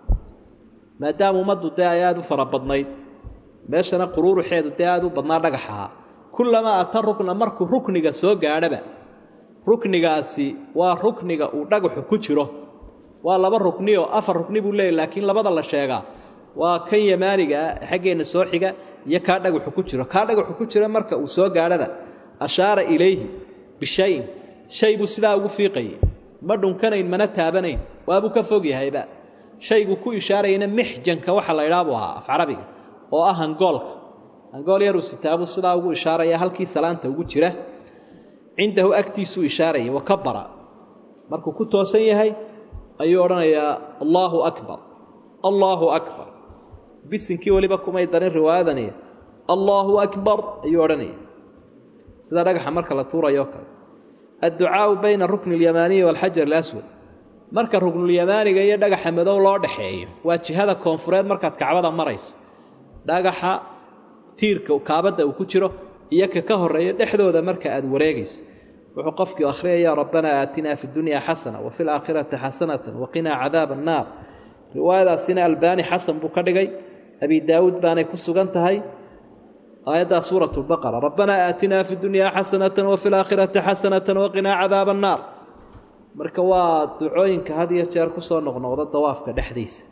maadaama ummaddu dee ay aada u fara badnayd meeshana quruuruxeedu dee aada u badnaa dhagaxahaa kullamaa ata rukna markuu rukniga soo gaadhaba ruknigaasi waa rukniga uu dhagaxu ku jiro waa laba rukni oo afar rukni buu leeyahy laakiin labada la sheegaa waa kan yamaaniga ah xaggeenna soo xiga iyo kaa dhagaxu ku jiro kaa dhagaxu ku jira marka uu soo gaadhaba ashaara ilayhi bishayin shay buu sidaa ugu fiiqayay ma dhunkanayn mana taabanayn waabuu ka fog yahayba shaygu ku ishaarayana mixjanka waxa la idhaa buu ahaa af carabiga oo ah hangoolka hangool yaruu sitaabuu sidaa ugu ishaaraya halkii salaanta ugu jira cindahu agtiisuu ishaarayay wakabara markuu ku toosan yahay ayuu odhanayaa allaahu akbar allaahu akbar bisinkii weliba kumay darin riwaayadani allaahu akbar ayuu odhanaya sida dhagaxa marka la tuurayo kale adducaau bayna rukni اlyamaaniyi waalxajar اlaswad marka ruknulyamaaniga iyo dhagaxa madow loo dhaxeeyo waa jihada koonfureed markaad kacbada marayso dhagaxa tiirka kaabadda uu ku jiro iyo ka ka horeeya dhexdooda marka aad wareegayso wuxuu qofkii akhriyaya rabbanaa aatinaa fi dunya xasana wa fi laakhirati xasanata waqinaa cadaaba annaar riwaayadaasina albaani xasan buu ka dhigay abi daawuud baanay ku sugan tahay aayaddaa suurat lbaqara rabbanaa aatinaa fi dunyaa xasanata wa fi laakhirati xasanata waqinaa cadaaba annaar marka waa ducooyinka had iyo jeer kusoo noqnoqda dawaafka dhexdiisa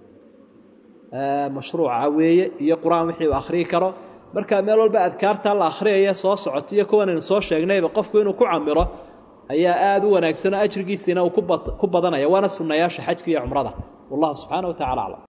mashruuca weeye iyo qur-aan wixii uu akhriyi karo markaa meel walba adkaartaa la akhriyaya soo socoto iyo kuwanaynu soo sheegnayba qofku inuu ku camiro ayaa aada u wanaagsanoo ajrigiisiina uu ku badanaya waana sunnayaasha xajka iyo cumrada wallahu subxaana wa tacala aclam